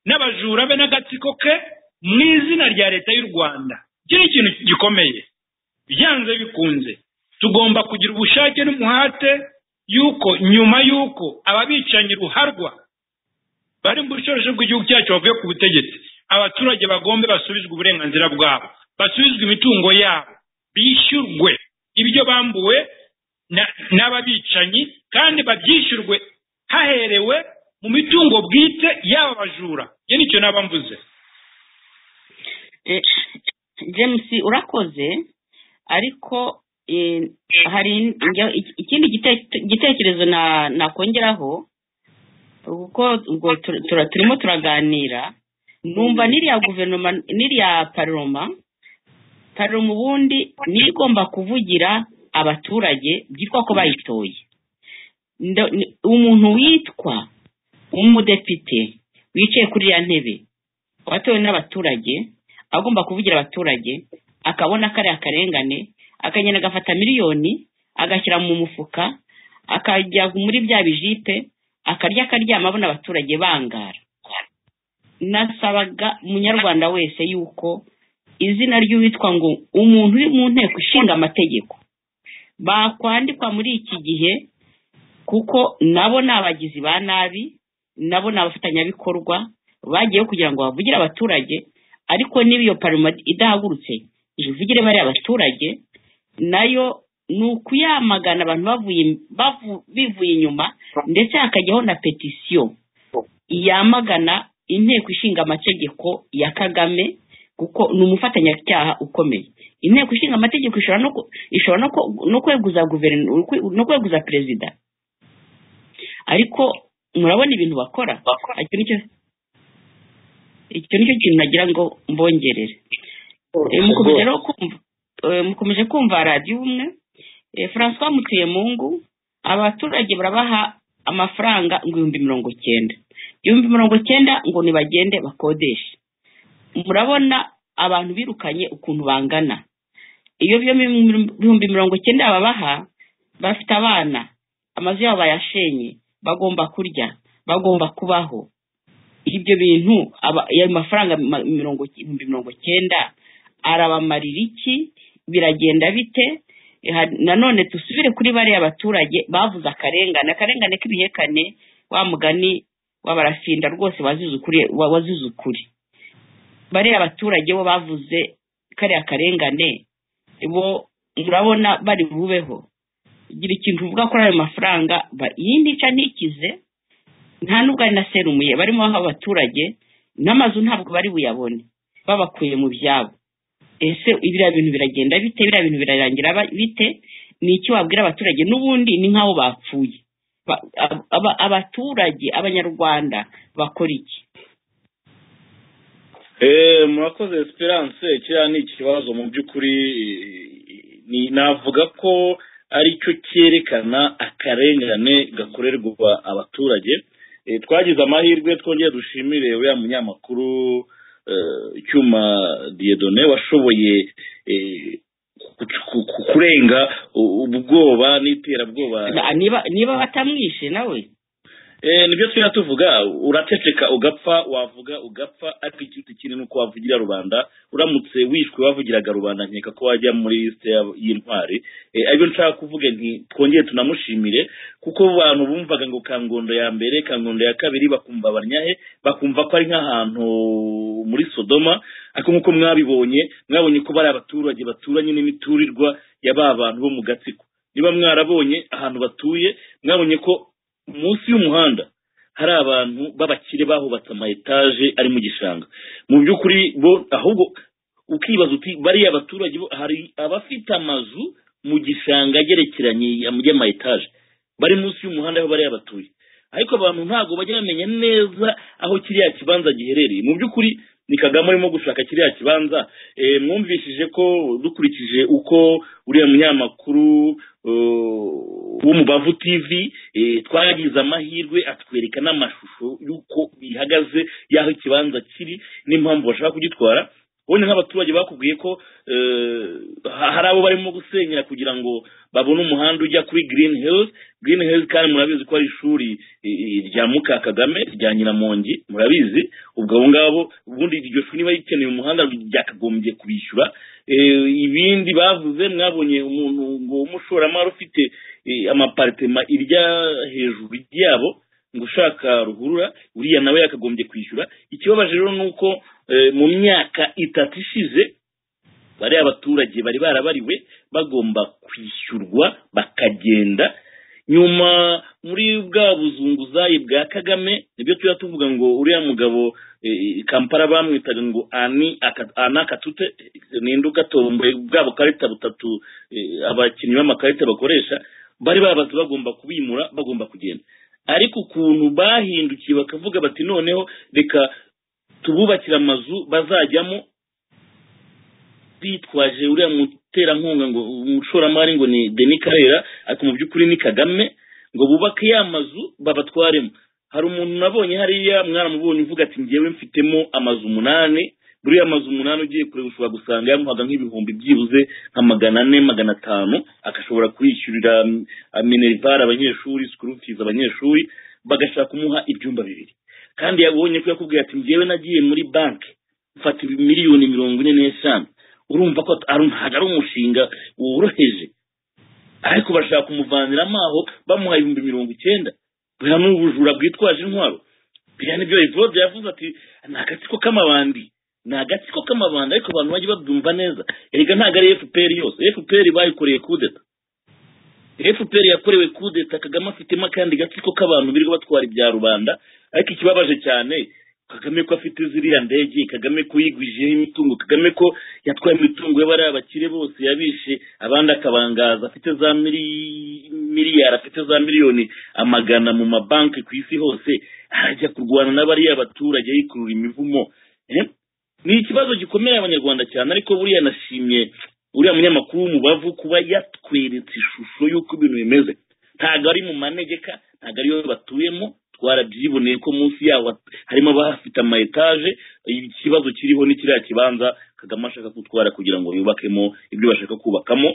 Speaker 7: n'abajura be n'agatsiko ke mu izina rya leta y'u rwanda iki ni ikintu gikomeye byanze bikunze tugomba kugira ubushake n'umuhate yuko nyuma y'uko ababicanyi ruharwa bari mu bushobozi bw'igihugu cyacu bavuye ku butegetsi abaturage bagombe basubizwe uburenganzira bwabo basubizwe imitungo yabo bishyurwe ibyo bambuwe n'ababicanyi kandi babyishyurwe haherewe mu mitungo bwite yaba bajura iyo nicyo naba mvuze
Speaker 5: james urakoze ariko hari ikindi gitekerezo nakongeraho kuko turimo turaganira numva n'iriya guverinoma n'iriya paroma paroma ubundi niyo igomba kuvugira abaturage byitwa ko bayitoye umuntu witwa umudepite wicaye kuri ya ntebe watowe n'abaturage agomba kuvugira abaturage akabona kariya akarengane akagenda agafata miliyoni agashyira mu mufuka akajya muri bya bijipe akarya akaryama abona abaturage bangara nasabaga umunyarwanda wese yuko izina ry'uwitwa ngo umuntu uri mu nteko ishinga amategeko bakwandikwa muri iki gihe kuko nabo ni abagizi ba nabi nabo ni abafatanyabikorwa bagiyeho kugira ngo bavugire abaturage ariko niba iyo paroma idahagurutse ivugire bariya abaturage nayo ni ukuyamagana abantu bivuye inyuma ndetse hakajyaho na petisiyo yamagana inteko ishinga amategeko ya kagame kuko ni umufatanyacyaha ukomeye inteko ishinga amategeko ishobora no kweguza perezida ariko murabona ibintu bakora icyo ni cyo kintu nagira ngo mbongerere mukomeje kumva radiyo umwe francois mutuye mu ngu abaturage barabaha amafaranga ngo ibihumbi mirongo cyenda ibihumbi mirongo cyenda ngo nibagende bakodeshe murabona abantu birukanye ukuntu bangana iyo ibihumbi mirongo icyenda babaha bafite abana amazu yabo bayashenye bagomba kurya bagomba kubaho ibyo bintu aba- ayo mafaranga ma- mirongo ibihumbi mirongo icyenda arabamarira iki biragenda bite Ha- nanone dusubire kuri bariya baturage bavuze akarengane akarengane k'ibihekane wa mugani w'abarafinda rwose wazize ukuri wa- wazize ukuri bariya abaturage bo bavuze kariya karengane bo murabona bari bubeho gira ikintu uvuga kuri ayo mafaranga ba- iyi nica ntikize nta nubwo ari na serumuye barimo baha abaturage n'amazu ntabwo bari buyabone babakuye mu byabo ese biriya bintu biragenda bite biriya bintu birarangira ba- bite ni iki wabwira abaturage n'ubundi ni nk'aho bapfuye Ba- ab- aba- abaturage abanyarwanda bakora iki
Speaker 8: Eh, murakoze esperance kiriya ni ikibazo mu by'ukuri eh, ni- navuga ko ari cyo cyerekana akarengane gakorerwa abaturage Eh, twagize amahirwe twongeye dushimire uriya munyamakuru eh, cyuma diedone washoboye eh, ku- ku- ku- kurenga u- ubwoba n'iterabwoba
Speaker 5: Na- niba niba batamwishe nawe
Speaker 8: Eh, nibyo twira tuvuga uraceceka ugapfa wavuga ugapfa ariko ikiruta kinini ni uko wavugira rubanda uramutse wishwe wavugiraga rubanda nkeka ko wajya muri lisite y'ab- y'intwari Eh, aribyo nshaka kuvuga nti twongere tunamushimire kuko abantu bumvaga ngo kangondo ya mbere kangondo ya kabiri bakumva barnyahe bakumva ko ari nk'ahantu muri sodoma ariko nk'uko mwabibonye mwabonye ko bari abaturage baturanye n'imiturirwa ya ba bantu bo mu gatsiko niba mwarabonye ahantu batuye mwabonye ko munsi y'umuhanda hari abantu b'abakire bahubatse ama etaje ari mu gishanga mu by'ukuri bo ahubwo ukibaza uti bariya baturage bo hari abafite amazu mu gishanga agerekeranye y'ama etaje bari munsi y'umuhanda aho bariya batuye ariko abantu ntabwo bajya bamenya neza aho kiriya kibanza giherereye mu by'ukuri ni kagame urimo gushaka kiriya kibanza Eh, mwumvishije ko dukurikije uko uriya munyamakuru eh, w'umubavu tv eh, twagize amahirwe atwereka n'amashusho y'uko bihagaze y'aho ikibanza kiri n'impamvu bashaka kugitwara ubonye nk'abaturage bakubwiye ko eh, ha- hari abo barimo gusenyera kugira ngo babone umuhanda ujya kuri green hills green hills kandi murabizi ko ari ishuri eh, eh, rya muka kagame rya nyiramongi murabizi ubwo abo ngabo ubundi iryo shuri niba rikeneye umuhanda ryakagombye kubishyura Eh, ibindi bavuze mwabonye umuntu ngo w'umushoramari ufite eh, amaparitema irya hejuru yabo ngo ushaka ruhurura uriya nawe yakagombye kwishyura ikibabaje rero ni uko eh, mu myaka itatu ishize bariya abaturage bari barabariwe bagomba kwishyurwa bakagenda nyuma muri bwa buzunguzayi bwa kagame nibyo tujya tuvuga ngo uriya mugabo eh, kampala bamwitaga ngo ani aka- ana katute eh, ninde ugatomboye bwa bukarita butatu eh, abakinnyi b'amakarita bakoresha bari babaze bagomba kubimura bagomba kugenda ariko ukuntu bahindukiye bakavuga bati noneho reka tububakire amazu bazajyamo bitwaje uriya muterankunga ngo umushoramari ngo ni Denis Karera ariko mu by'ukuri ni Kagame ngo bubake ya mazu babatwaremo hari umuntu nabonye hariya mwaramubonye uvuga ati ngewe mfitemo amazu umunani buriya amazu umunani ugiye kureba ushobora gusanga yamuhaga nk'ibihumbi byibuze nka magana ane magana atanu agashobora kwishyurira mm, minerivare abanyeshuri sikuru fizi abanyeshuri bagashaka kumuha ibyumba bibiri kandi yabonye ko yakubwiye ati ngewe nagiye muri banki mfata miliyoni mirongo ine n'eshanu urumva ko ari- ntabwo ari umushinga woroheje ariko bashaka kumuvaniramo aho bamuha ibihumbi mirongo icyenda buriya ni ubujura bwitwaje intwaro biriya nibyo evode yavuze ati ni agatsiko k'amabandi ni agatsiko k'amabandi ariko abantu bajya babyumva neza erega ntabwo ari fpr yose fpr bayikoreye kudeta fpr yakorewe kudeta kagame afitemo akandi gatsiko k'abantu birirwa batwara ibya rubanda ariko ikibabaje cyane kagame ko afite ziriya ndege kagame ko yigwijeho imitungo kagame ko yatwaye imitungo y'abari abakire bose yabishe abandi akabangaza afite za miri- miliyari afite za miliyoni amagana mu mabanki ku isi hose arajya kurwana n'abariya abaturage yikurura imivumo Eh? ni ikibazo gikomeye abanyarwanda cyane ariko buriya nashimye uriya munyamakuru w'umubavu kuba yatweretse ishusho y'uko ibintu bimeze ntabwo ari mu manegeka ntabwo ariyo batuyemo twarabyiboneye ko munsi yaho harimo abafite ama etaje ikibazo kiriho ni kiriya kibanza kagame ashaka gutwara kugira ngo yubakemo ibyo bashaka kubakamo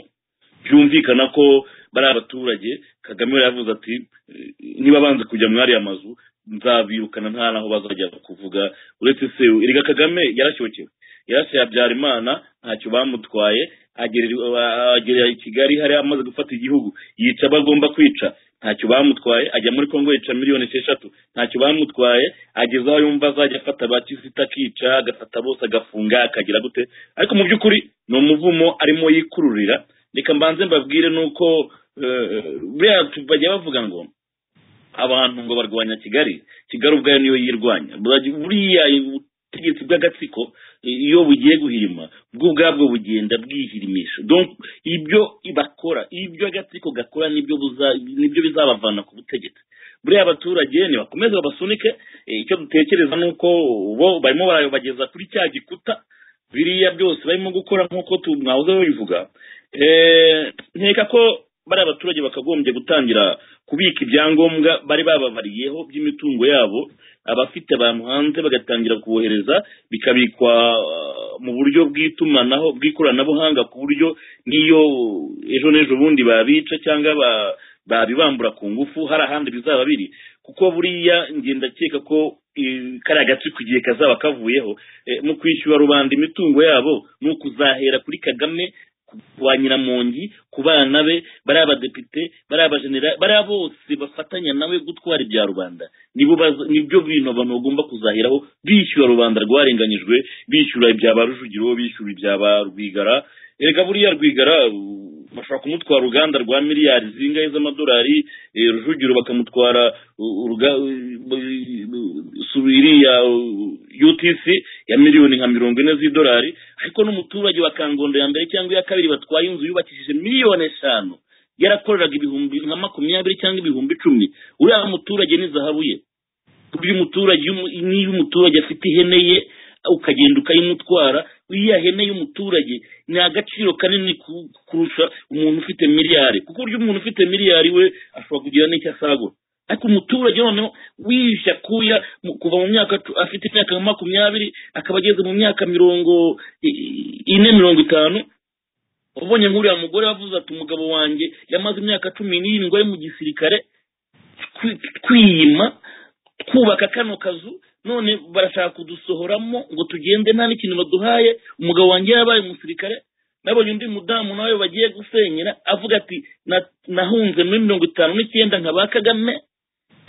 Speaker 8: byumvikana ko bari abaturage kagame yari yavuze ati niba banze kujya muri ariya mazu nzabirukana nta n'aho bazajya kuvuga uretse se erega kagame yarashyokewe yarasiye habyarimana ntacyo bamutwaye agera i kigali hari amaze gufata igihugu yica abo agomba kwica ntacyo bamutwaye ajya muri congo yica miliyoni esheshatu ntacyo bamutwaye ageze aho yumva azajya afata ba kizita akica agafata bose agafunga akagira gute ariko mu by'ukuri ni umuvumo arimo yikururira reka mbanze mbabwire nuko buriya bajya bavuga ngo abantu ngo barwanya kigali kigali ubwayo niyo yirwanya buriya ubutegetsi bw'agatsiko iyo bugiye guhirima bwo ubwabwo bugenda bwihirimisha ibyo bakora ibyo agatsiko gakora nibyo bizabavana ku butegetsi buriya abaturage nibakomeze babasunike icyo dutekereza ni uko bo barimo barabageza kuri cya gikuta biriya byose barimo gukora nk'uko mwahoze babivuga nkeka ko bari abaturage bakagombye gutangira kubika ibyangombwa bari bababariyeho by'imitungo yabo abafite abantu hanze bagatangira kubohereza bikabikwa mu buryo bw'itumanaho bw'ikoranabuhanga ku buryo n'iyo ejo n'ejo bundi babica cyangwa babibambura ku ngufu hari ahandi bizaba biri kuko buriya ngendakeka ko kariya gace ku gihe kazaba kavuyeho mu kwishyura rubanda imitungo yabo ni ukuzahera kuri kagame wa nyiramongi ku bana be bari abadepite bari abajenera bariya bose bafatanya nawe gutwara ibya rubanda nibyo bintu abantu bagomba kuzahiraho bishyura rubanda rwarenganyijwe bishyura ibya ba rujugiro bishyura ibya ba rwigara reka buriya rwigara bashobora kumutwara uruganda rwa miliyari zingahe z'amadolari rujugiro bakamutwara iriya utc ya miliyoni nka mirongo ine z'idolari ariko n'umuturage wa kangondo ya mbere cyangwa iya kabiri batwaye inzu yubakishije miliyoni eshanu yarakoreraga ibihumbi nka makumyabiri cyangwa ibihumbi icumi uriya muturage ni zahabu ye uyu muturage n'iyo umuturage afite ihene ye ukagenda ukayimutwara iriya hene y'umuturage ni agaciro kanini kurusha umuntu ufite miliyari kuko uburyo umuntu ufite miliyari we ashobora kugira n'icyo asagura ariko umuturage noneho wisha kuya kuva mu myaka afite imyaka makumyabiri akaba ageze mu myaka mirongo ine mirongo itanu ubonye nk'uriya mugore wavuze ati umugabo wanjye yamaze imyaka cumi n'irindwi ari mu gisirikare kwiyima twubaka kano kazu none barashaka kudusohoramo ngo tugende nta n'ikintu baduhaye umugabo wanjye yabaye umusirikare nabonye undi mudamu nawe bagiye gusenyera avuga ati nahunze muri mirongo itanu n'icyenda nka ba kagame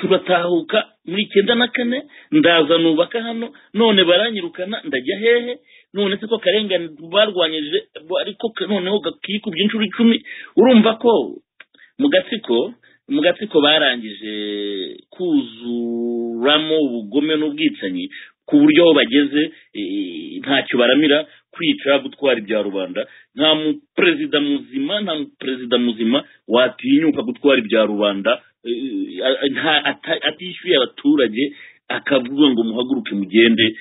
Speaker 8: turatahuka muri icyenda na kane ndaza nubaka hano none baranyirukana ndajya hehe none se ko akarengane barwanyije ariko noneho gakikubye inshuro icumi urumva ko mu gatsiko mu gatsiko barangije kuzuramo ubugome n'ubwicanyi ku buryo aho bageze ntacyo baramira kwica gutwara ibya rubanda nta muperezida muzima nta muperezida muzima watinyuka gutwara ibya rubanda atishyuye abaturage akavuga ngo muhaguruke mugende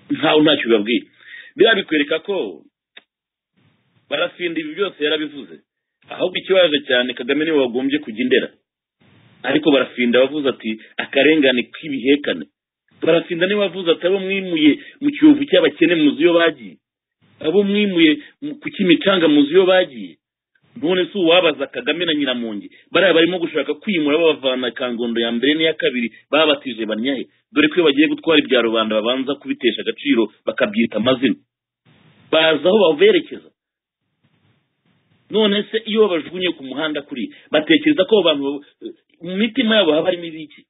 Speaker 8: ntawe ntacyo bibabwiye biriya bikwereka ko barasinda ibi byose yarabivuze ahubwo ikibazo cyane kagame niwe wagombye kujya indera ariko barafinda bavuze ati akarengane k'ibihekane barafinda niwe wavuze ati abo mwimuye mu kiyovu cy'abakene muzi iyo bagiye abo mwimuye ku kimicanga muzi iyo bagiye none si uwabaza kagame na nyiramongi bariya barimo gushaka kwimura babavana kangondo ya mbere n'iya kabiri babatije banyahe dore ko iyo bagiye gutwara ibya rubanda babanza kubitesha agaciro bakabyita amazina baza aho baberekeza none se iyo babajugunye ku muhanda kuri batekereza ko abantu mu mitima yabo haba harimo ibiki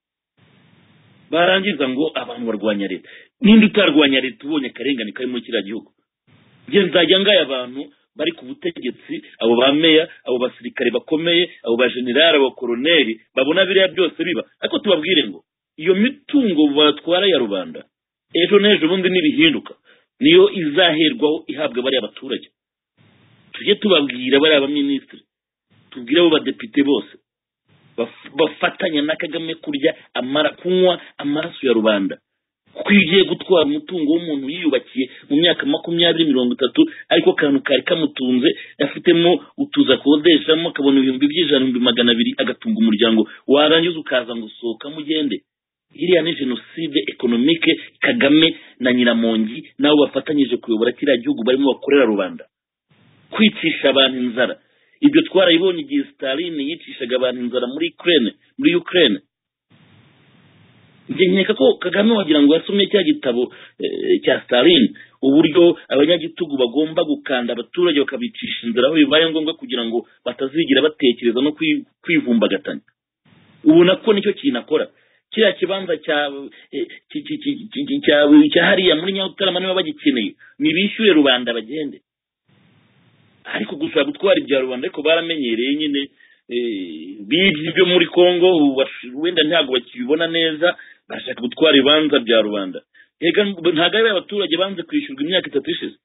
Speaker 8: barangiza ngo abantu barwanya leta ninde utarwanya leta ubonye akarengane kari muri kiriya gihugu njye nzajya ngaye abantu bari ku butegetsi abo ba meya abo basirikare bakomeye abo bajenerali abo koroneri babona biriya byose biba ariko tubabwire ngo iyo mitungo batwara ya rubanda ejo n'ejo bundi ntibihinduka niyo izaherwaho ihabwa bariya baturage tujye tubabwira bariya baminisitiri tubwire abo badepite bose bafatanya na kagame kurya amara kunywa amaraso ya rubanda kuko iyo ugiye gutwara umutungo w'umuntu yiyubakiye mu myaka makumyabiri mirongo itatu ariko akantu kari kamutunze afitemo utuzi akodeshamo akabona ibihumbi by'ijana ibihumbi magana abiri agatunga umuryango warangiza ukaza ngo sohoka mugende iriya ni jenoside ekonomike kagame na nyiramongi nabo bafatanyije kuyobora kiriya gihugu barimo bakorera rubanda kwicisha abantu inzara ibyo twarayibonye igihe sitaline yicishaga abantu inzara muri ukraine muri ukraine njye nkeka ko kagame wagira ngo yasomye cya gitabo eh, cya sitaline uburyo abanyagitugu bagomba gukanda abaturage bakabicisha inzara aho bibaye ngombwa kugira ngo batazigira batekereza no kwi- kwivumbagatanya ubu nako nicyo kintu akora kiriya kibanza cya eh, ki- ki- ki- ki- ki- cya- cya hariya muri nyarutarama niba bagikeneye nibishyure rubanda bagende ariko gusa gutwara ibya rubanda ariko baramenyereye nyine eh, bibye ibyo muri congo ubu bash- wenda ntabwo bakibibona neza bashaka gutwara ibibanza bya rubanda reka ntabwo ari abaturage banze kwishyurwa imyaka itatu ishize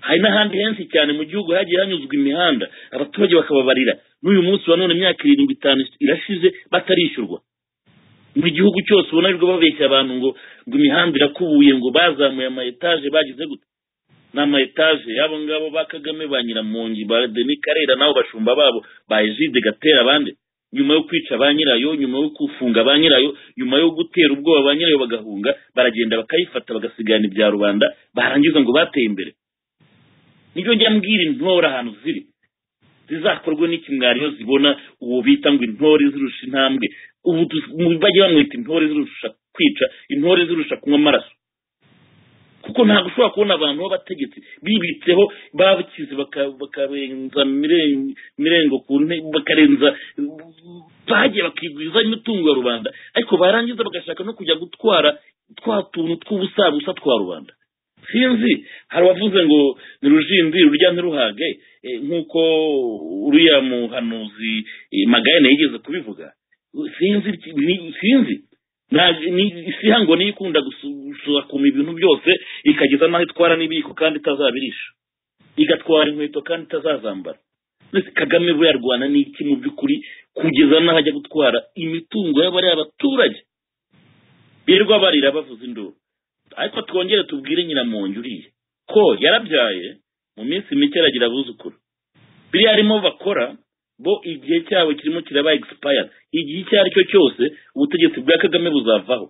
Speaker 8: hari n'ahandi henshi cyane mu gihugu hagiye hanyuzwa imihanda abaturage bakababarira n'uyu munsi wa none imyaka irindwi itanu irashize batarishyurwa mu gihugu cyose ubona aribwo babeshya abantu ngo ngo imihanda irakubuye ngo bazamuye ama etaje bagize gute ni ama etaje y'abo ngabo ba kagame ba nyiramongi ba deni karera n'abo bashumba babo ba egide gatera abandi nyuma yo kwica ba nyirayo nyuma yo gufunga ba nyirayo nyuma yo gutera ubwoba ba nyirayo bagahunga baragenda bakayifata bagasigana ibya rubanda barangiza ngo bateye imbere nibyo njya mbwira intore ahantu ziri zizakorwe n'iki mwari iyo zibona uwo bita ngo intore zirusha intambwe ubu tu- mu- bajya bamwita intore zirusha kwica intore zirusha kunywa amaraso kuko ntabwo ushobora kubona abantu b'abategetsi bibitseho bakize baka- bakarenza miren- mirengo ku nte bakarenza bagiye bakigwiza imitungo ya rubanda ariko barangiza bagashaka no kujya gutwara twa tuntu tw'ubusabusa twa rubanda sinzi hari abavuze ngo ni rujindi rurya ntiruhage eh, nk'uko uriya muhanuzi eh, magayane yigeze kubivuga sinzi ni- sinzi Nta- ni- isi hango niyo ikunda gusu- gusakuma ibintu byose ikageza n'aho itwara n'ibiyiko kandi itazabirisha igatwara inkweto kandi itazazambara mbese kagame we yarwana n'iki mu by'ukuri kugeza n'aho ajya gutwara imitungo y'abari abaturage birirwa barira bavuza induru ariko twongere tubwire nyiramongi uriya ko yarabyaye mu minsi mike aragira abuzukuru biriya arimo bakora bo igihe cyabo kirimo kiraba egisipayara igihe icyo ari cyo cyose ubutegetsi bwa kagame buzavaho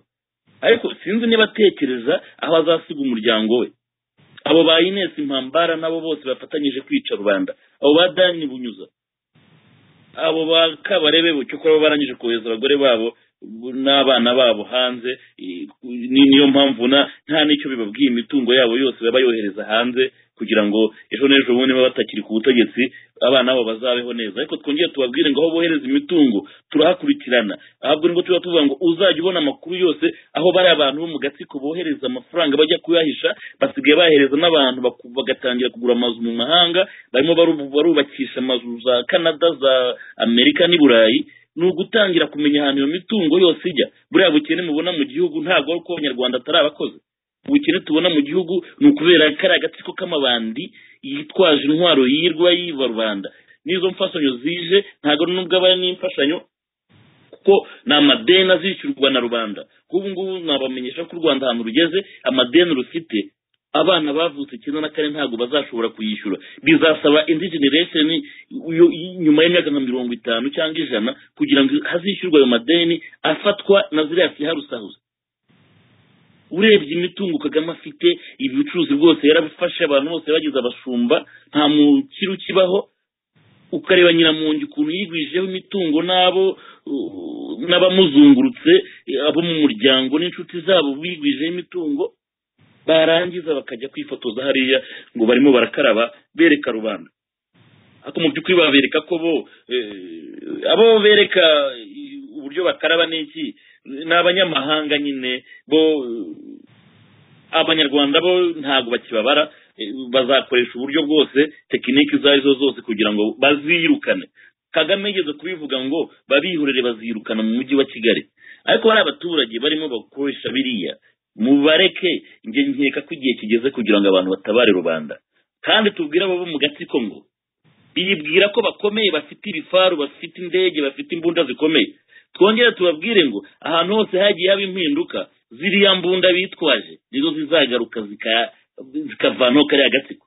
Speaker 8: ariko sinzi niba atekereza aho azasiga umuryango we abo ba ines impambara nabo bose bafatanyije kwica rubanda abo ba dani bunyuza abo ba kabarebe bo cyokora bo barangije kohereza abagore babo n'abana babo hanze i- ni- niyo mpamvu na nta n'icyo bibabwiye imitungo yabo yose baba yohereza hanze kugira ngo ejo n'ejo bundi baba batakiri ku butegetsi abana babo bazabeho neza ariko twongere tubabwire ngo aho bohereza imitungo turahakurikirana ahubwo nibwo tuba tuvuga ngo uzajya ubona amakuru yose aho bari abantu bo mu gatsiko bohereza amafaranga bajya kuyahisha basigaye bahereza n'abantu baku- bagatangira kugura amazu mu mahanga barimo baru- barubakisha amazu za canada za amerika n'i burayi ni ugutangira kumenya ahantu iyo mitungo yose ijya buriya bukene mubona mu gihugu ntabwo ari uko abanyarwanda atari abakozi ubukene tubona mu gihugu ni ukubera kariya agatsiko k'amabandi yitwaje intwaro yirwa yiba rubanda n'izo mfashanyo zije ntabwo nubwo aba ari n'imfashanyo kuko ni amadeni azishyurwa na rubanda nk'ubu ngubu nabamenyesha ko u rwanda ahantu rugeze amadeni rufite abana bavutse icyenda na kane ntabwo bazashobora kuyishyura bizasaba indi generation yo- nyuma y'imyaka nka mirongo itanu cyangwa ijana kugira ngo hazishyurwe ayo madeni afatwa na ziriya fiharusahuza urebye imitungo kagame afite ubucuruzi bwose yarabifashe abantu bose bagize abashumba nta mukiri ukibaho ukareba nyiramongi ukuntu yigwijeho imitungo n'abo uh, n'abamuzungurutse eh, abo mu muryango n'inshuti zabo bigwijeho imitungo barangiza bakajya kwifotoza hariya ngo barimo barakaraba bereka rubanda ariko mu by'ukuri babereka ko bo eh, abo bereka eh, uburyo bakaraba n'iki ni abanyamahanga nyine bo eh, abanyarwanda bo ntabwo bakibabara eh, bazakoresha uburyo bwose tekiniki izo ari zo zose kugira ngo bazirukane kagame yigeze kubivuga ngo babihorere bazirukana mu mujyi wa kigali ariko bari abaturage barimo bakoresha biriya mubareke njye nkeka ko igihe kigeze kugira ngo abantu batabare rubanda kandi tubwire abo bo mu gatsiko ngo bibwira ko bakomeye bafite ibifaru bafite indege bafite imbunda zikomeye twongere tubabwire ngo ahantu hose hagiye haba impinduka ziriya mbunda bitwaje nizo zizagaruka zika- zikavanaho kariya gatsiko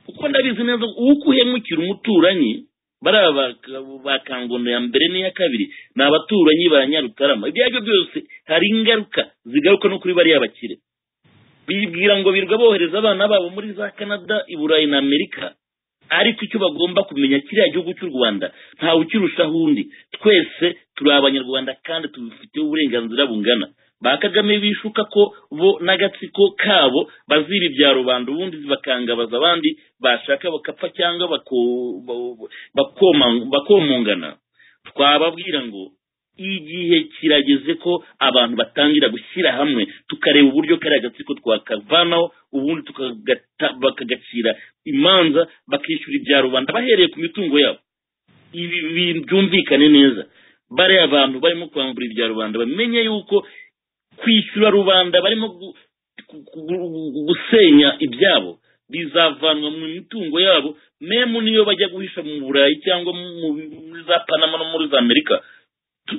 Speaker 8: kuko ndabizi neza uko uhemukira umuturanyi bariya ba- ba kangondo ya mbere n'iya kabiri ni abaturanyi ba nyarutarama ibyo aribyo byose hari ingaruka zigaruka no kuri bariya bakire bibwira ngo birirwa bohereza abana babo muri za canada i burayi na amerika ariko icyo bagomba kumenya kiriya gihugu cy'u rwanda ntawe ukirushaho undi twese turi abanyarwanda kandi tubifiteho uburenganzira bungana ba kagame bishuka ko bo n'agatsiko kabo baziba ibya rubanda ubundi bakangabaza abandi bashaka bakapfa cyangwa bako- ba- bakoma- bakomongana twababwira ngo igihe kirageze ko abantu batangira gushyira hamwe tukareba uburyo kariya gatsiko twakavanaho ubundi tukagata- bakagacira imanza bakishyura ibya rubanda bahereye ku mitungo yabo ibi bi- byumvikane neza bariya abantu barimo kwambura ibya rubanda bamenye yuko kwishyura rubanda barimo gu- gu- gu- gusenya ibyabo bizavanwa mu mitungo yabo memu niyo bajya guhisha mu burayi cyangwa mu- muri za panama no muri za amerika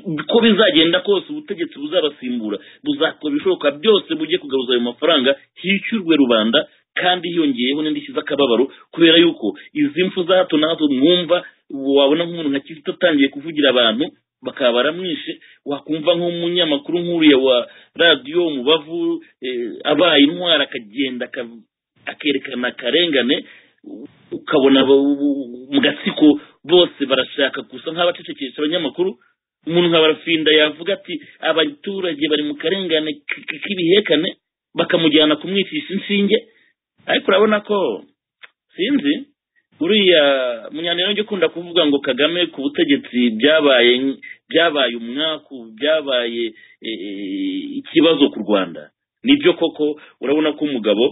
Speaker 8: uko bizagenda kose ubutegetsi buzabasimbura buzakora ibishoboka byose bujye kugaruza ayo mafaranga hishyurwe rubanda kandi hiyongeyeho n'indishyi z'akababaro kubera yuko izi mfu za hato na hato mwumva wabona nk'umuntu nka kizito atangiye kuvugira abantu bakaba baramwishe wakumva nk'umunyamakuru nk'uriya wa radiyo umubavu eh, abaye intwara akagenda aka- akerekana akarengane ukabona abo- mu gatsiko bose barashaka gusa nk'abacecekesha abanyamakuru umuntu nka barafinda yavuga ati abaturage bari mu karengane k- k- k'ibihekane bakamujyana kumwicisha inshinge ariko urabona ko sinzi uriya munyaniro njye ukunda kuvuga ngo kagame ku butegetsi byabaye byabaye umwaku byabaye eh, eh, ikibazo ku rwanda nibyo koko urabona ko umugabo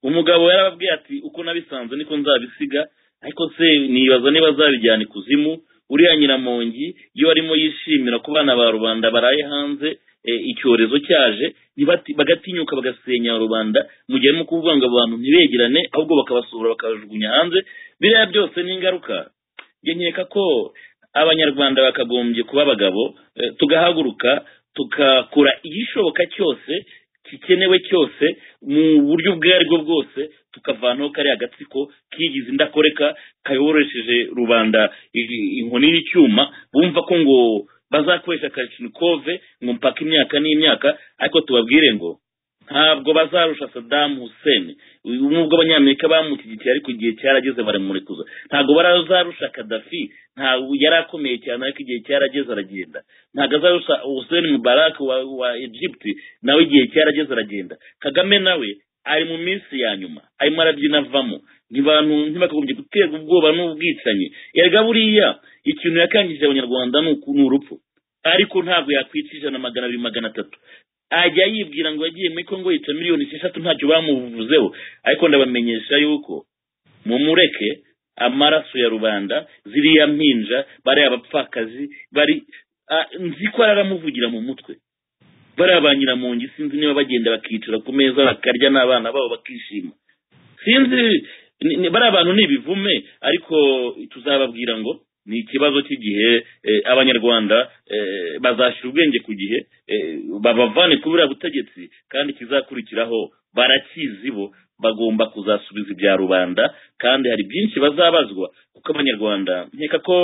Speaker 8: umugabo yarababwiye ati uko nabisanze niko nzabisiga ariko se nibaza niba azabijyana ikuzimu uriya nyiramongi iyo arimo yishimira ko abana ba rubanda baraye hanze eh, icyorezo cyaje ntibati- bagatinyuka bagasenya rubanda mu gihe arimo kuvuga ngo abantu ntibegerane ahubwo bakabasohora bakabajugunya hanze biriya byose ni ingaruka njye nkeka ko abanyarwanda bakagombye kuba abagabo eh, tugahaguruka tugakora igishoboka cyose gikenewe cyose mu buryo ubwo aribwo bwose tukavanaho kariya agatsiko kigize indakoreka kayoboresheje rubanda i- inkoni y'icyuma bumva ko ngo bazakoresha kashinikove ngo mpaka imyaka n'imyaka ariko tubabwire ngo ntabwo bazarusha Saddam Hussein uyu nubwo abanyamerika bamushyigikiye ariko igihe cyarageze baramurekuza ntabwo barazarusha Gaddafi ntabwo yari akomeye cyane ariko igihe cyarageze aragenda ntabwo azarusha Hussein Mubarak wa, wa Egypt nawe igihe cyarageze aragenda Kagame nawe ari mu minsi ya nyuma arimo arabyina avamo ntibantu ntibakagombye guterwa ubwoba n'ubwicanyi erega buriya ikintu yakangije abanyarwanda ni uku- ni urupfu ariko ntabwo yakwica ijana magana abiri magana atatu ajya yibwira ngo yagiye muri kongo yica miliyoni esheshatu ntacyo bamuvuzeho ariko ndabamenyesha yuko mumureke amaraso ya rubanda ziriya mpinja bariya abapfakazi bari ah, nzi ko aramuvugira mu mutwe bariya ba nyiramongi sinzi niba bagenda bakicara ku meza bakarya n'abana babo bakishima sinzi ni- ni- bariya bantu ni ibivume ariko tuzababwira ngo ni ikibazo cy'igihe eh, abanyarwanda eh, bazashyira ubwenge ku gihe eh, babavane kuri buriya butegetsi kandi ikizakurikiraho barakizi bo bagomba kuzasubiza ibya rubanda kandi hari byinshi bazabazwa kuko abanyarwanda nkeka ko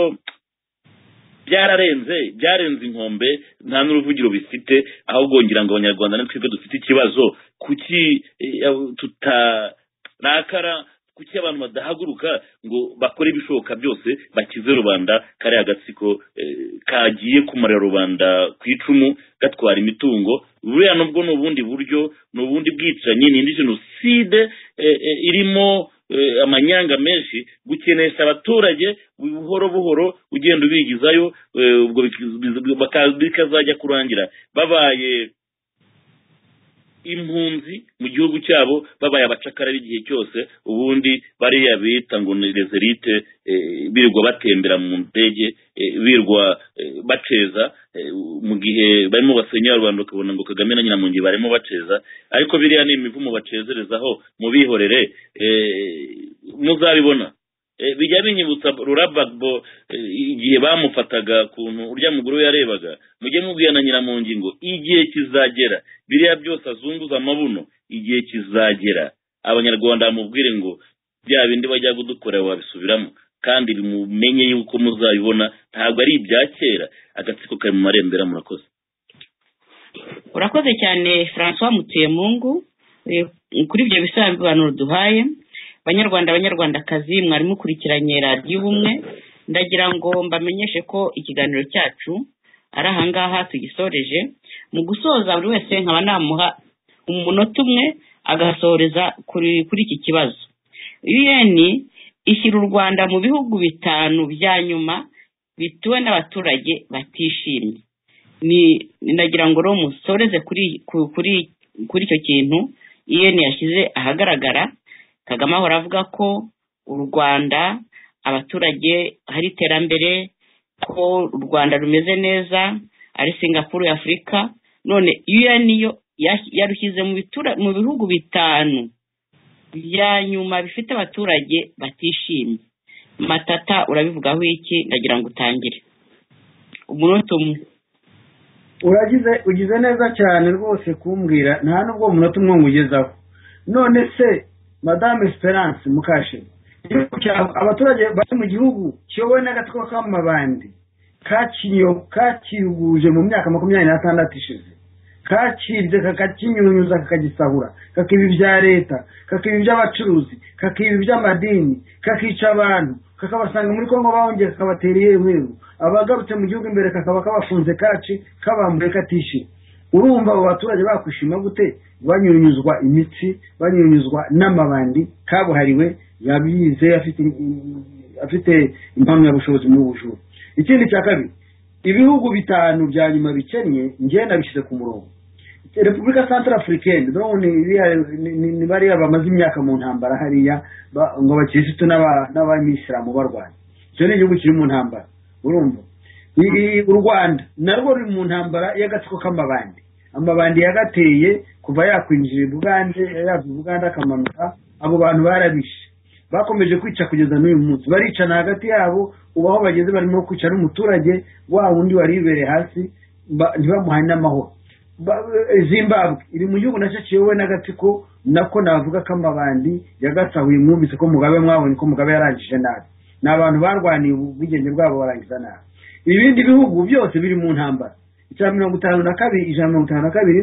Speaker 8: byararenze byarenze inkombe nta n'uruvugiro bifite ahubwo ngira ngo abanyarwanda ni twebwe dufite ikibazo kuki eh, abo- tutarakara kuki abantu badahaguruka ngo bakore ibishoboka byose bakize rubanda kariya agatsiko eh, kagiye kumara rubanda ku icumu gatwara imitungo buriya nubwo ni ubundi buryo ni ubundi bwicanyi ni indi jenoside eh, eh, irimo eh, amanyanga menshi gukenesha abaturage buhoro buhoro ugenda ubigizayo eh, ubwo biki- bizi- baka- bikazajya kurangira babaye impunzi mu gihugu cyabo babaye abacakara b'igihe cyose ubundi bariya bita ngo ni rezerite birirwa batembera mu ndege eh, birirwa eh, baceza eh, mu gihe barimo basenya rubanda ukabona ngo kagame na nyiramungi barimo baceza ariko biriya ni imivumo bacezerezaho mubihorere eh, muzabibona Eh, bijya binyibutsa rurabagbo igihe bamufataga kuntu urya mugore we yarebaga mujye mubwira na nyiramungi ngo igihe kizagera biriya byose azunguza amabuno igihe kizagera abanyarwanda bamubwire ngo bya bindi bajya kudukora wabisubiramo kandi bimumenye yuko muzabibona ntabwo ari ibya kera agatsiko kari mu marembera murakoze
Speaker 5: urakoze cyane francois mutuyemungu kuri ibyo bisobanuro duhaye banyarwanda banyarwandakazi mwari mukurikiranye radiyo ubumwe ndagira ngo mbamenyeshe ko ikiganiro cyacu ari ahangaha tugisoreje mu gusoza buri wese nkaba namuha umunota umwe agasoreza kuri iki kibazo un ishyira u rwanda mu bihugu bitanu bya nyuma bituwe n'abaturage batishimye nagira ngo rero musoreze kuri icyo kintu un yashyize ahagaragara kagame ahora avuga ko u rwanda abaturage hari iterambere ko u rwanda rumeze neza ari singapuru ya afurika none un yo yarushyize mu bihugu bitanu bya nyuma bifite abaturage batishimye matata urabivugaho iki ndagira ngo utangire umunota umwe
Speaker 6: uragize ugize neza cyane rwose kumbwira nta n'ubwo umunota umwe nkugezaho none se madame esperance mukashe abaturage bari mu gihugu kiyobowe n'agatwa k'amabandi kakiyuguje mu myaka makumyabiri n'atandatu ishize kakibye kakakinyunyuza kakagisahura kakiba ibya leta kakiba iby'abacuruzi kakiba iby'amadini kakica abantu kakabasanga muri kongo bahongeye kakabatera iyemewe abagarutse mu gihugu imbere kakaba kabafunze kaci kabambuye katishyura urumva abo baturage bakwishima gute banyunyuzwa imitsi banyunyuzwa n'amabandi kabuhariwe yabize afite impamyabushobozi mu bujura ikindi cya kabiri ibihugu bitanu bya nyuma bikennye njyewe nabishyize ku murongo repubulika santara afurikeni ni bariya bamaze imyaka mu ntambara hariya ngo abakirisitu n'abayisilamu barwanya icyo ni igihugu kiri mu ntambara urumva u rwanda narwo ruri mu ntambara y'agatsiko k'amabandi amabandi yagateye kuva yakwinjira ubugande yava ubugande akamanuka abo bantu barabishe bakomeje kwica kugeza n'uyu munsi baricana hagati yabo ubu aho bageze barimo kwica n'umuturage wa wundi wari wibereye hasi ntibamuhaye n'amahoro zimbabwe iri mu gihugu nacyo kiyobowe n'agatsiko nako navuga ko amabandi yagasahuye mwumvise ko mugabe mwabonye ko mugabe yarangije nabi ni abantu barwaniye ubwigenge bwabo barangiza nabi ibindi bihugu byose biri mu ntambara icya mirongo itanu na kabiri ijana mirongo itanu na kabiri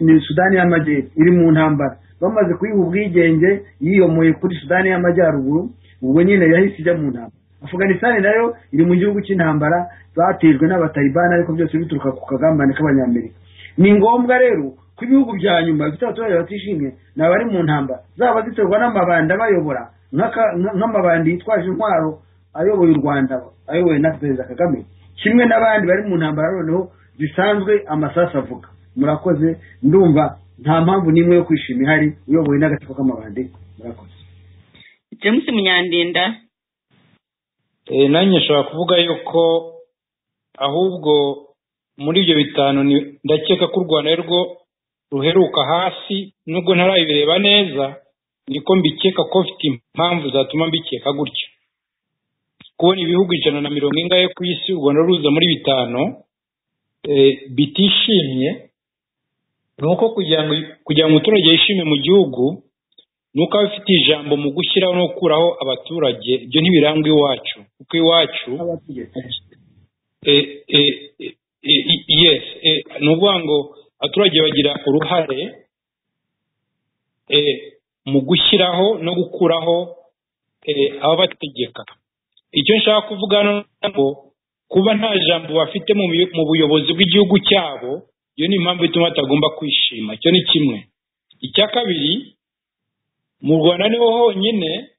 Speaker 6: ni sudani y'amajyepfo iri mu ntambara bamaze kuyiha ubwigenge yiyomoye kuri sudani y'amajyaruguru ubwo nyine yahise ijya mu ntambara afuganisani nayo iri mu gihugu cy'intambara batejwe n'abatalibani ariko byose bituruka ku kagambane k'abanyamerika ni ngombwa rero ko ibihugu bya nyuma bifite abaturage batishimye ni abari mu ntambara zaba ziterwa n'amabandi abayobora nk'amabandi yitwaje intwaro ayoboye u rwanda ayoboye na perezida kagame kimwe n'abandi bari mu ntambara noneho bisanzwe amasasu avuga murakoze ndumva nta mpamvu n'imwe yo kwishima ihari uyoboye n'agatsiko k'amabandi murakoze
Speaker 5: james munyandinda
Speaker 7: nanjye nshobora kuvuga yuko ahubwo muri ibyo bitanu ndakeka ko u rwanda rwo ruheruka hasi nubwo ntarabireba neza niko mbikeka ko mfite impamvu zatuma mbikeka gutya kubona ibihugu ijana na mirongo ingahe ku isi ubona ruza muri bitanu bitishimye ni uko kugira ngo umuturage yishime mu gihugu ni uko aba afite ijambo mu gushyiraho no gukuraho abaturage ibyo ntibirangwa iwacu kuko iwacu ni ukuvuga ngo abaturage bagira uruhare mu gushyiraho no gukuraho ababategeka icyo nshaka kuvuga ngo kuba nta jambo bafite mu buyobozi bw'igihugu cyabo iyo ni impamvu ituma batagomba kwishima icyo ni kimwe icya kabiri mu rwanda niho honyine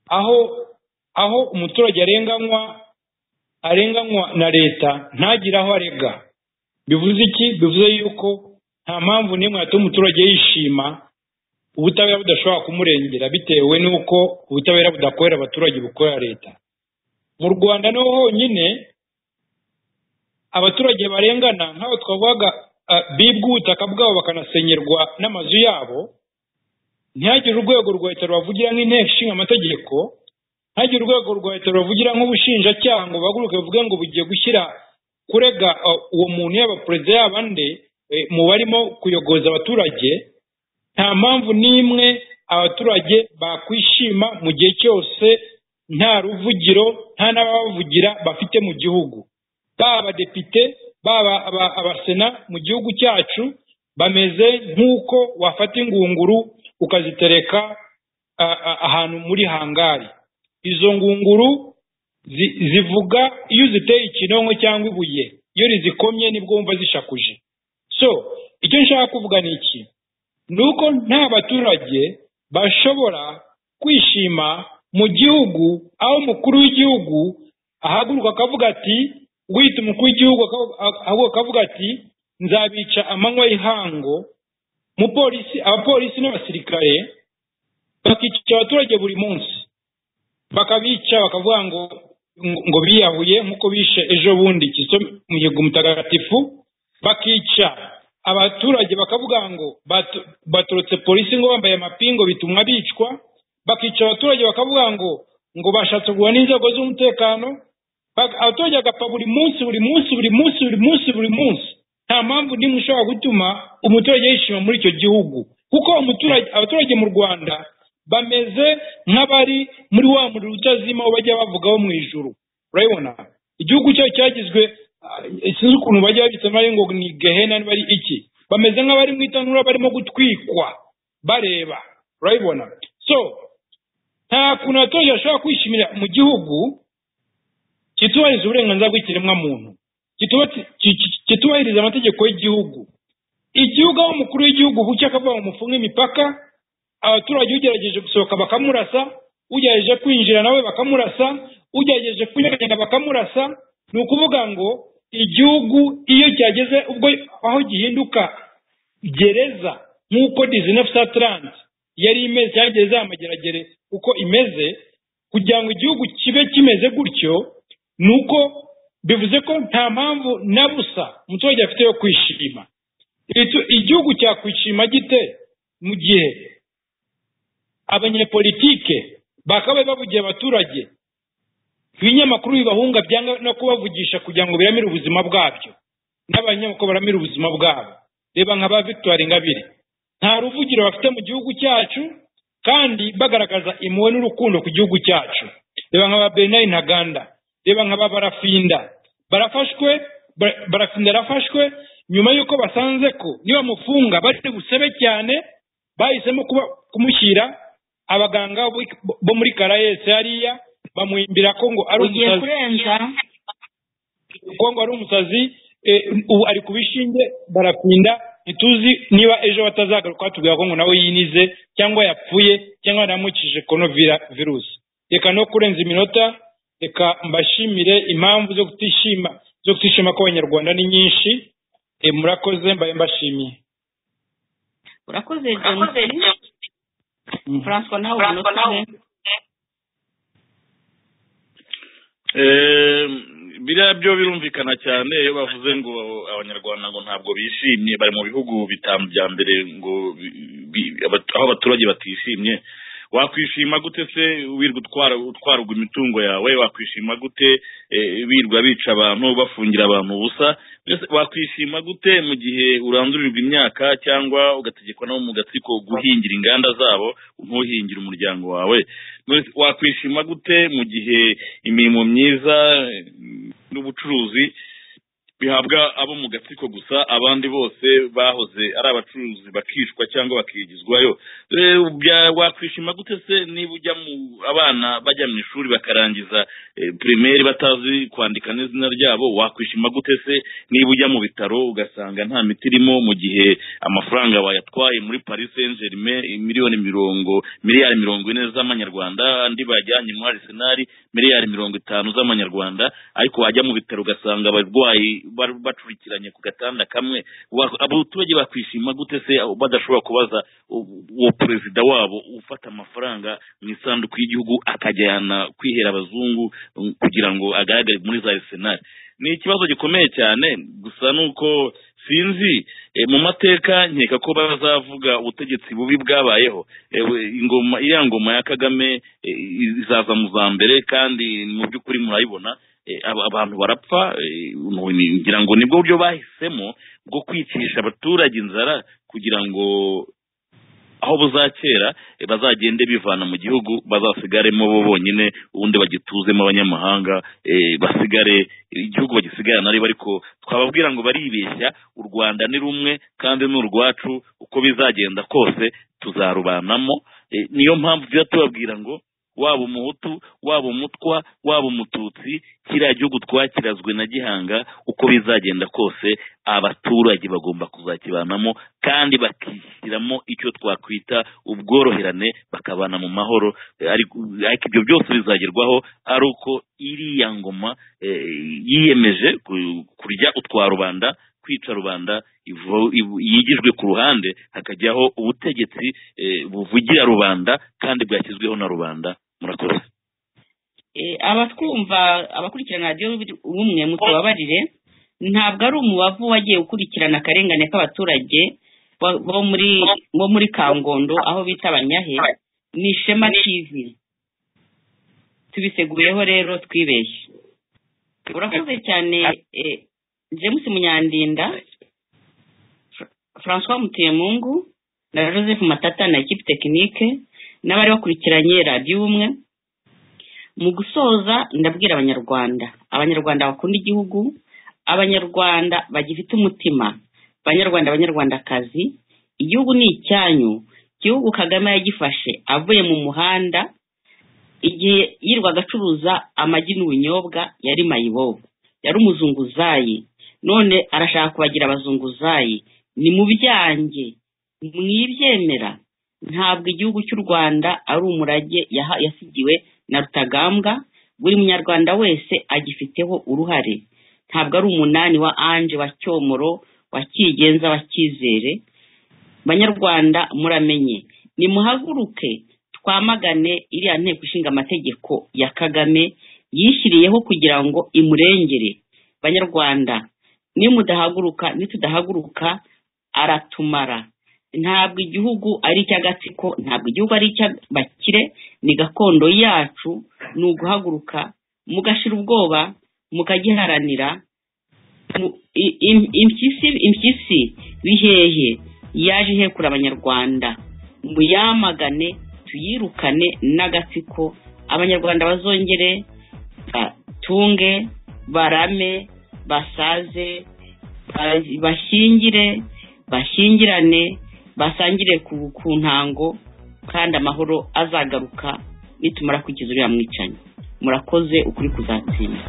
Speaker 7: aho aho umuturage arenganywa arenganywa na leta ntagire aho arega bivuze iki bivuze yuko nta mpamvu n'imwe yatuma umuturage yishima ubutabera budashobora kumurengera bitewe n'uko ubutabera budakorera abaturage bukorera leta mu rwanda niho honyine abaturage barengana nk'abo twavugaga bibwa ubutaka bwabo bakanasenyerwa n'amazu yabo ntihagire urwego rwa leta rubavugira nk'inteko ishinga amategeko ntihagire urwego rwa leta rubavugira nk'ubushinjacyaha ngo bahaguruke bavuge ngo bugiye gushyira kurega uwo muntu yaba perezida yaba nde mu barimo kuyogoza abaturage nta mpamvu n'imwe abaturage bakwishima mu gihe cyose nta ruvugiro nta n'ababavugira bafite mu gihugu baba abadepite baba aba- abasena mu gihugu cyacu bameze nk'uko wafata ingunguru ukazitereka a- a- ahantu muri hangari izo ngunguru zi- zivuga iyo uziteye ikinonko cyangwa ibuye iyo rizikomye nibwo wumva zishakuje so icyo nshaka kuvuga ni iki ni uko nta baturage bashobora kwishima mu gihugu aho umukuru w'igihugu ahaguruka akavuga ati wita umukuru w'igihugu aka- ahaguruka akavuga ati nzabica amanywa y'ihango mupolisi abapolisi n'abasirikare bakica abaturage buri munsi bakabica bakavuga ngo ngo- ngo biyahuye nk'uko bishe ejo bundi kizito mihigo mutagatifu bakica abaturage bakavuga ngo batu- baturutse polisi ngo bambaye amapingo bituma bicwa bakica abaturage bakavuga ngo ngo bashatse guhura n'inzego z'umutekano Bak- abaturage bagapfa buri munsi buri munsi buri munsi buri munsi buri munsi nta mpamvu nimwe ishobora gutuma umuturage yishima muri icyo gihugu kuko umuturage abaturage mu rwanda bameze nk'abari muri wa muriro utazima wo bajya bavugaho mu ijuru urabibona igihugu cyacu cyagizwe ah, sinzi ukuntu bajya babitsemo ari ngo ni gehena niba ari iki bameze nk'abari mu itanura barimo gutwikwa bareba urabibona so nta kuntu abaturage bashobora kwishimira mu gihugu kitubahiriza uburenganzira bw'ikiremwa muntu kituba- ki- ki- kitubahiriza amategeko y'igihugu igihugu aho umukuru w'igihugu buke akavuga ngo mufunge imipaka abaturage ugerageje gusohoka bakamurasa ugerageje kwinjira nawe bakamurasa ugerageje kunyeganyega bakamurasa ni ukuvuga ngo igihugu iyo cyageze ubwo aho gihinduka gereza nk'uko dizine ofu sataranti yari imeze cyangwa gereza y'amageragere uko imeze kugira ngo igihugu kibe kimeze gutyo ni uko bivuze ko nta mpamvu na busa umuturage afite yo kwishima Itu- igihugu cyakwishima gite mu gihe abanyepolitike bakabaye bavugiye abaturage ibinyamakuru bibahunga byanga no kubavugisha kugira ngo biramire ubuzima bwabyo n'abanyamakuru baramira ubuzima bwabo reba nka ba victoire ingabire nta ruvugiro bafite mu gihugu cyacu kandi bagaragaza impuhwe n'urukundo ku gihugu cyacu reba nka ba bernard ntaganda reba nka ba barafinda barafashwe Bara- barafinda yarafashwe nyuma y'uko basanze ko niba mufunga bari busabe cyane bahisemo kuba kumushyira abaganga bo- bo muri karayesi hariya bamuhimbira ko ngo ari
Speaker 9: ugiye
Speaker 7: umusazi
Speaker 9: kurenza
Speaker 7: kongo ari umusazi eh, ubu ari ku bishinge barapinda ntituzi niba ejo batazagaruka batubwira ko ngo nawe yinize cyangwa yapfuye cyangwa yaramukije konovira virusi reka no kurenza iminota reka mbashimire impamvu zo kutishima zo kutishima kw'abanyarwanda ni nyinshi Eh, murakoze mbaye mbashimiye
Speaker 5: urakoze james francois nawe umunota umwe
Speaker 8: Eh, biriya byo birumvikana cyane iyo bavuze ngo abanyarwanda ngo ntabwo bishimye bari mu bihugu bitanu bya mbere ngo bi- bi- abat- aho abaturage batishimye wakwishima gute se wirwa utwara utwarwa imitungo yawe wakwishima gute eh, wirwa bica abantu bafungira abantu ubusa Mbese wakwishima gute mu gihe urandurirwa imyaka cyangwa ugategekwa nabo mu gatsiko guhingira inganda zabo ntuhingire umuryango wawe Mbese wakwishima gute mu gihe imirimo myiza eh, n'ubucuruzi bihabwa abo mu gatsiko gusa abandi bose bahoze ari abacuruzi bakishwa cyangwa bakigizwayo Eh, ubya- wakwishima gute se niba ujya mu abana bajya mu ishuri bakarangiza eh, primaire batazi kwandika n'izina ryabo wakwishima gute se niba ujya mu bitaro ugasanga nta miti irimo mu gihe amafaranga bayatwaye muri paris saint germain miliyoni mirongo miliyari mirongo ine z'amanyarwanda andi bajyanye muri arisenali miliyari mirongo itanu z'amanyarwanda ariko wajya mu bitaro ugasanga abarwayi bar- bacurikiranye ku gatanda kamwe Wa- abaturage bakwishima gute se abo badashobora kubaza u- uwo perezida wabo ufata amafaranga mu isanduku y'igihugu akajyana kwihera abazungu mm, kugira ngo agaragare muri za arisenali ni ikibazo gikomeye cyane gusa nuko sinzi eh, mu mateka nkeka ko bazavuga ubutegetsi bubi bwabayeho ewe ingoma iriya ngoma ya kagame eh, izaza mu za mbere kandi mu by'ukuri murayibona Eh, aba- abantu barapfa eh, nu- ni- ngira ngo nibwo buryo bahisemo bwo kwicisha abaturage inzara kugira ngo aho buzakera eh, bazagende bivana mu gihugu bazasigaremo bo bonyine ubundi bagituzemo abanyamahanga eh, basigare igihugu bagisigarana ariko ariko twababwira ngo baribeshya u rwanda ni rumwe kandi ni urwacu uko bizagenda kose tuzarubanamo Eh, niyo mpamvu tujya tubabwira ngo waba umuhutu waba umutwa waba umututsi kiriya gihugu twakirazwe na gihanga uko bizagenda kose abaturage bagomba kuzakibanamo kandi bakishyiramo icyo twakwita ubworoherane bakabana mu mahoro Eh, ariko ariko ibyo byose bizagerwaho ari uko iriya ngoma eh, yiyemeje ku- kurya utwa rubanda kwica rubanda ivu- ivu- yigijwe ku ruhande hakajyaho ubutegetsi eh, buvugira rubanda kandi bwashyizweho na rubanda murakoze
Speaker 5: Eh, abatwumva abakurikirana radiyo bumwe mutubabarire ntabwo ari umubavu wagiye ukurikirana akarengane k'abaturage bo- bo muri bo muri kangondo aho bita abanyahe ni ishema tv tubiseguyeho rero twibeshye urakoze cyane eh, james munyandinda Fra- francois mutemungu na joseph matata na ekipi tekinike n'abari bakurikiranye radiyo umwe mu gusoza ndabwira abanyarwanda abanyarwanda bakunda igihugu abanyarwanda bagifite umutima abanyarwanda abanyarwandakazi igihugu ni icyanyu igihugu kagame yagifashe avuye mu muhanda igihe yirwaga acuruza amagi n'ubunyobwa yari mayibobo yari umuzunguzayi none arashaka kubagira abazunguzayi ni mu byanjye mwibyemera ntabwo igihugu cy'u rwanda ari umurage yaha- yasigiwe na rutagambwa buri munyarwanda wese agifiteho uruhare ntabwo ari umunani wa anje wa cyomoro wa kigenza wa cyizere banyarwanda muramenye nimuhaguruke twamagane iriya nteko ishinga amategeko ya kagame yishyiriyeho kugira ngo imurengere banyarwanda nimudahaguruka nitudahaguruka aratumara ntabwo igihugu ari icy'agatsiko ntabwo igihugu ari icy'abakire ni gakondo yacu ni uguhaguruka mugashira ubwoba mukagiharanira Mu- i- im- impyisi impyisi bihehe yaje ihekura abanyarwanda muyamagane tuyirukane n'agatsiko abanyarwanda bazongere batunge barame basaze ba- bashyingire bashyingirane basangire ku ku ntango kandi amahoro azagaruka nitumara kwikiza uriya mwicanyi murakoze ukuri kuzatsinda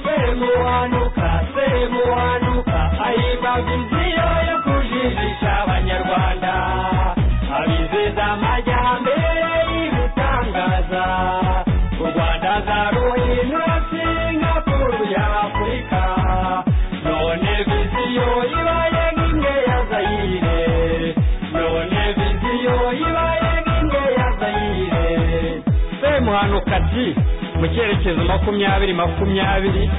Speaker 1: semuhanuka semuhanuka ayibaba inzira yo kujijisha abanyarwanda abizeza amajyambere y'ibitangaza u rwanda zaruhindura singapuru y'afurika none viziyo ibaye nk'imwe ya zayire none viziyo ibaye nk'imwe ya zayire semuhanuka ji mu cyerekezo makumyabiri makumyabiri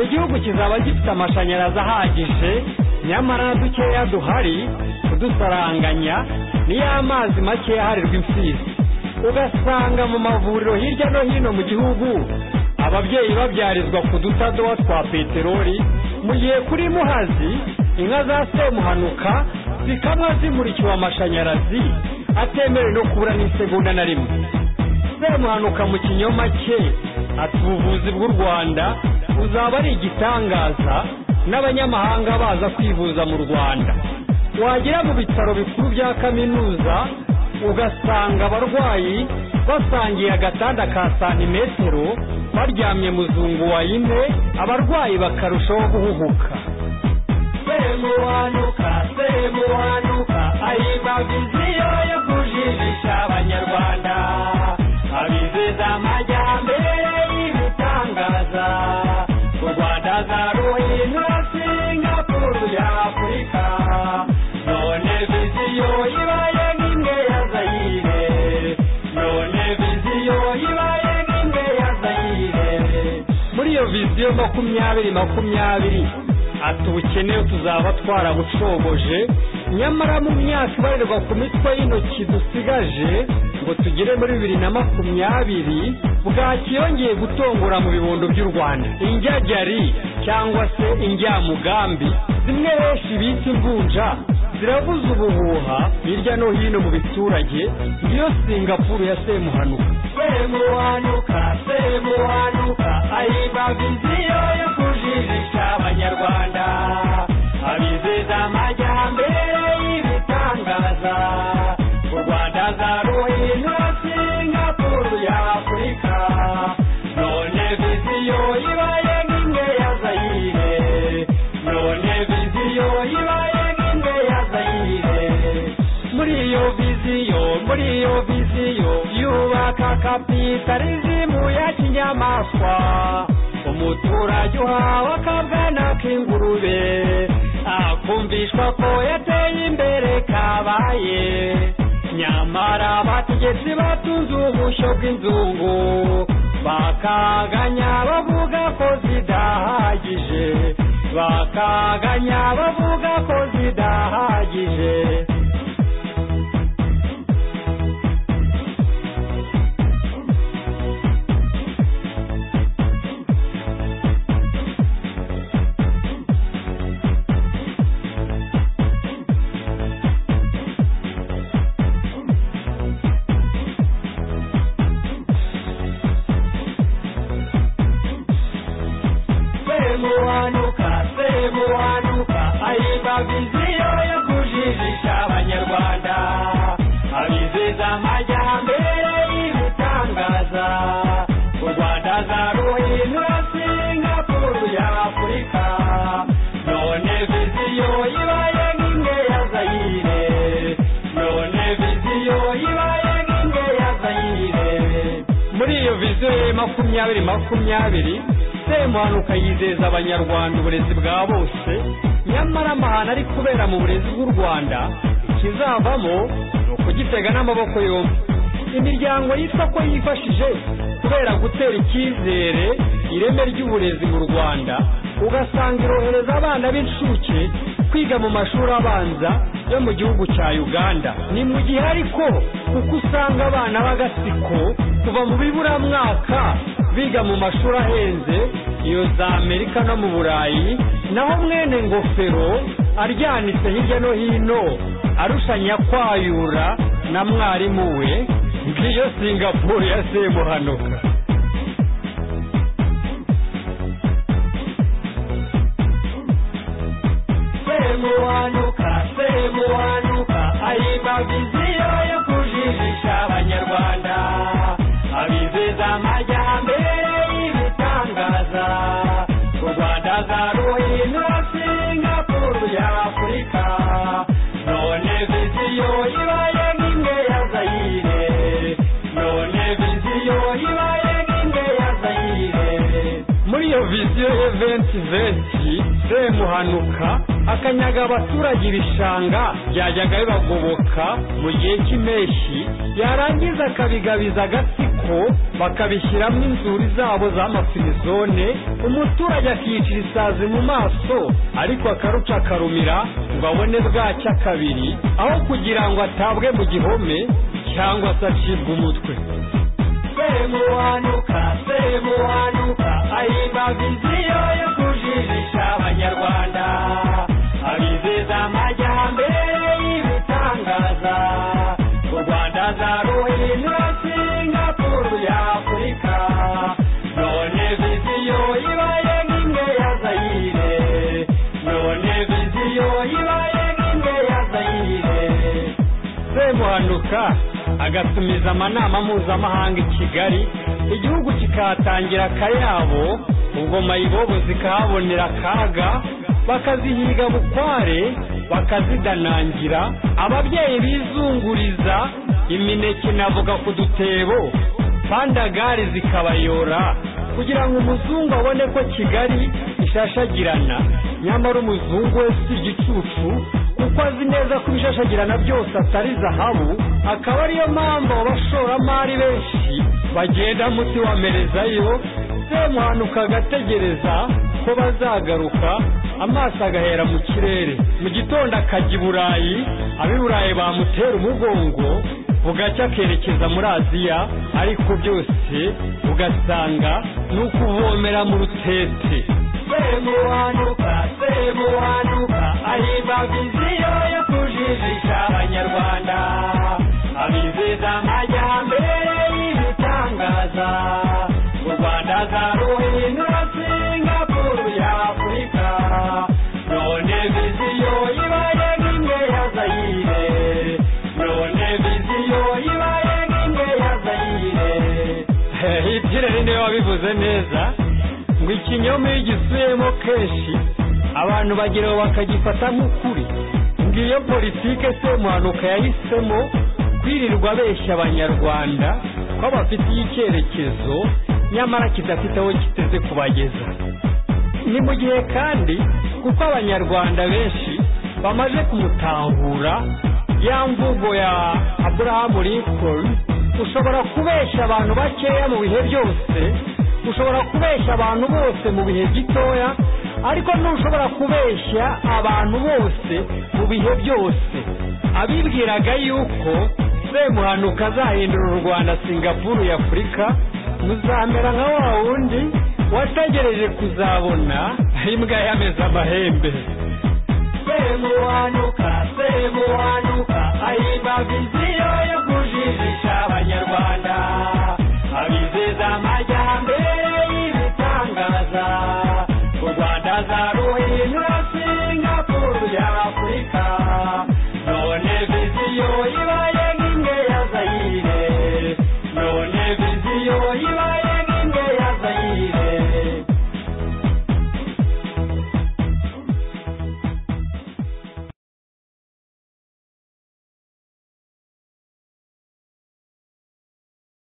Speaker 1: igihugu kizaba gifite amashanyarazi ahagije nyamara dukeya duhari kudusaranganya niyo amazi makeya aharirwa imfizi ugasanga mu mavuriro hirya no hino mu gihugu ababyeyi babyarizwa ku dutadowa twa peteroli mu gihe kuri muhazi inka za semuhanuka zikamwa zimurikiwe amashanyarazi atemerewe no kubura n'isegonda na rimwe semuhanuka mu kinyoma cye ati ubuvuzi bw'u rwanda buzaba ari igitangaza n'abanyamahanga baza kwivuza mu rwanda wagera mu bitaro bikuru bya kaminuza ugasanga abarwayi basangiye agatanda ka santimetero baryamye muzungu wa ine abarwayi bakarushaho guhuhuka semuhanuka semuhanuka ayibaba inzira yo kujijisha abanyarwanda abizeza amajyambere y'ibitangaza u rwanda zaruhindura singapuru y'afurika none viziyo ibaye nk'imwe ya zayire none viziyo ibaye nk'imwe ya zayire muri iyo viziyo makumyabiri makumyabiri ati ubukene tuzaba twarabucogoje nyamara mu myaka ibarirwa ku mitwe y'intoki dusigaje ngo tugere muri bibiri na makumyabiri bwakiyongeye gutongora mu bibondo by'u rwanda injyajyari cyangwa se injyamugambi zimwe benshi bita imvunja zirabuze ubuhuha hirya no hino mu biturage iyo singapuru ya semuhanuka semuhanuka semuhanuka ayiba viziyo yo kujijisha abanyarwanda abizeza amajyambere y'ibitangaza u rwanda zaruhino singapuru ya afurika none viziyo ibaye nk'imwe ya zayire none viziyo ibaye nk'imwe ya zayire muri iyo viziyo muri iyo viziyo yubaka kapitalizimu ya kinyamaswa umuturage uhawe akabwana k'ingurube akumvishwa ko yateye imbere kabaye nyamara abategetsi batunze ubushyo bw'inzungu bakaganya bavuga ko zidahagije bakaganya bavuga ko zidahagije semuhanuka semuhanuka ayiba viziyo yo kujijisha abanyarwanda abizeza amajyambere y'ibitangaza u rwanda zaruhindura singapuru ya afurika none viziyo ibaye nk'imwe ya zayire none viziyo ibaye nk'imwe ya zayire muri iyo viziyo ya makumyabiri makumyabiri semuhanuka yizeza abanyarwanda uburezi bwa bose nyamara amahano ari kubera mu burezi bw'u rwanda ikizavamo ni ukugitega n'amaboko yombi imiryango yitwa ko yifashije kubera gutera icyizere ireme ry'uburezi mu rwanda ugasanga irohereza abana b'incuke kwiga mu mashuri abanza yo mu gihugu cya uganda ni mu gihe ariko kuko usanga abana b'agatsiko kuva mu biburamwaka biga mu mashuri ahenze iyo za amerika no mu burayi naho mwene ngofero aryanitse hirya no hino arushanya kwayura na mwarimu we ngiyo singapuru ya semuhanuka semuhanuka semuhanuka ayiba viziyo yo kujijisha abanyarwanda abizeza amajyambere y'ibitangaza u rwanda zaruhindura singapuru ya afurika none viziyo ibaye nk'imwe ya zayire none viziyo ibaye nk'imwe ya zayire muri iyo viziyo y'eventi venti semuhanuka akanyaga abaturage ibishanga byajyaga bibagoboka mu gihe cy'impeshyi yarangiza akabigabiza agatsiko bakabishyiramo inzuri zabo z'amafirizone umuturage akiyicira isazi mu maso ariko akaruca akarumira ngo abone bwacya kabiri aho kugira ngo atabwe mu gihome cyangwa se acibwe umutwe semuhanuka semuhanuka ayiba viziyo yo kujijisha abanyarwanda abizeza amajyambere y'ibitangaza u rwanda zaruhindura singapuru ya afurika none viziyo ibaye nk'imwe ya zayire none viziyo ibaye nk'imwe ya zayire semuhanuka agatumiza amanama mpuzamahanga i kigali igihugu kikahatangira akayabo ingoma yibobo zikahabonera akaga bakazihiga bukware bakazidanangira ababyeyi bizunguriza imineke navuga ku dutebo pandagare zikabayora kugira ngo umuzungu abone ko kigali ishashagirana nyamara umuzungu we si igicucu kuko azi neza ko ibishashagirana byose atari zahabu akaba ariyo mpamvu abashoramari benshi bagenda muti wamerezayo semuhanuka agategereza ko bazagaruka amaso agahera mu kirere mu gitondo akajya i burayi ab'i burayi bamutera umugongo bugacya akerekeza muri aziya ariko byose ugasanga ni ukuvomera mu rutete semuhanuka semuhanuka ayiba viziyo yo kuja bimeze neza ngo ikinyoma iyo ugisuyemo kenshi abantu bageraho bakagifata nk'ukuri ngo iyo politike se muhanuka yahisemo kwirirwa abeshya abanyarwanda ko bafitiye icyerekezo nyamara kidafite aho kiteze kubageza ni mu gihe kandi kuko abanyarwanda benshi bamaze kumutahura ya mvugo ya aburahamu lincoln ushobora kubeshya abantu bakeya mu bihe byose ushobora kubeshya abantu bose mu bihe gitoya ariko ntushobora kubeshya abantu bose mu bihe byose abibwiraga yuko semuhanuka azahindura u rwanda singapuru ya afurika muzamera nka wa wundi wategereje kuzabona imbwa yameze amahembe semuhanuka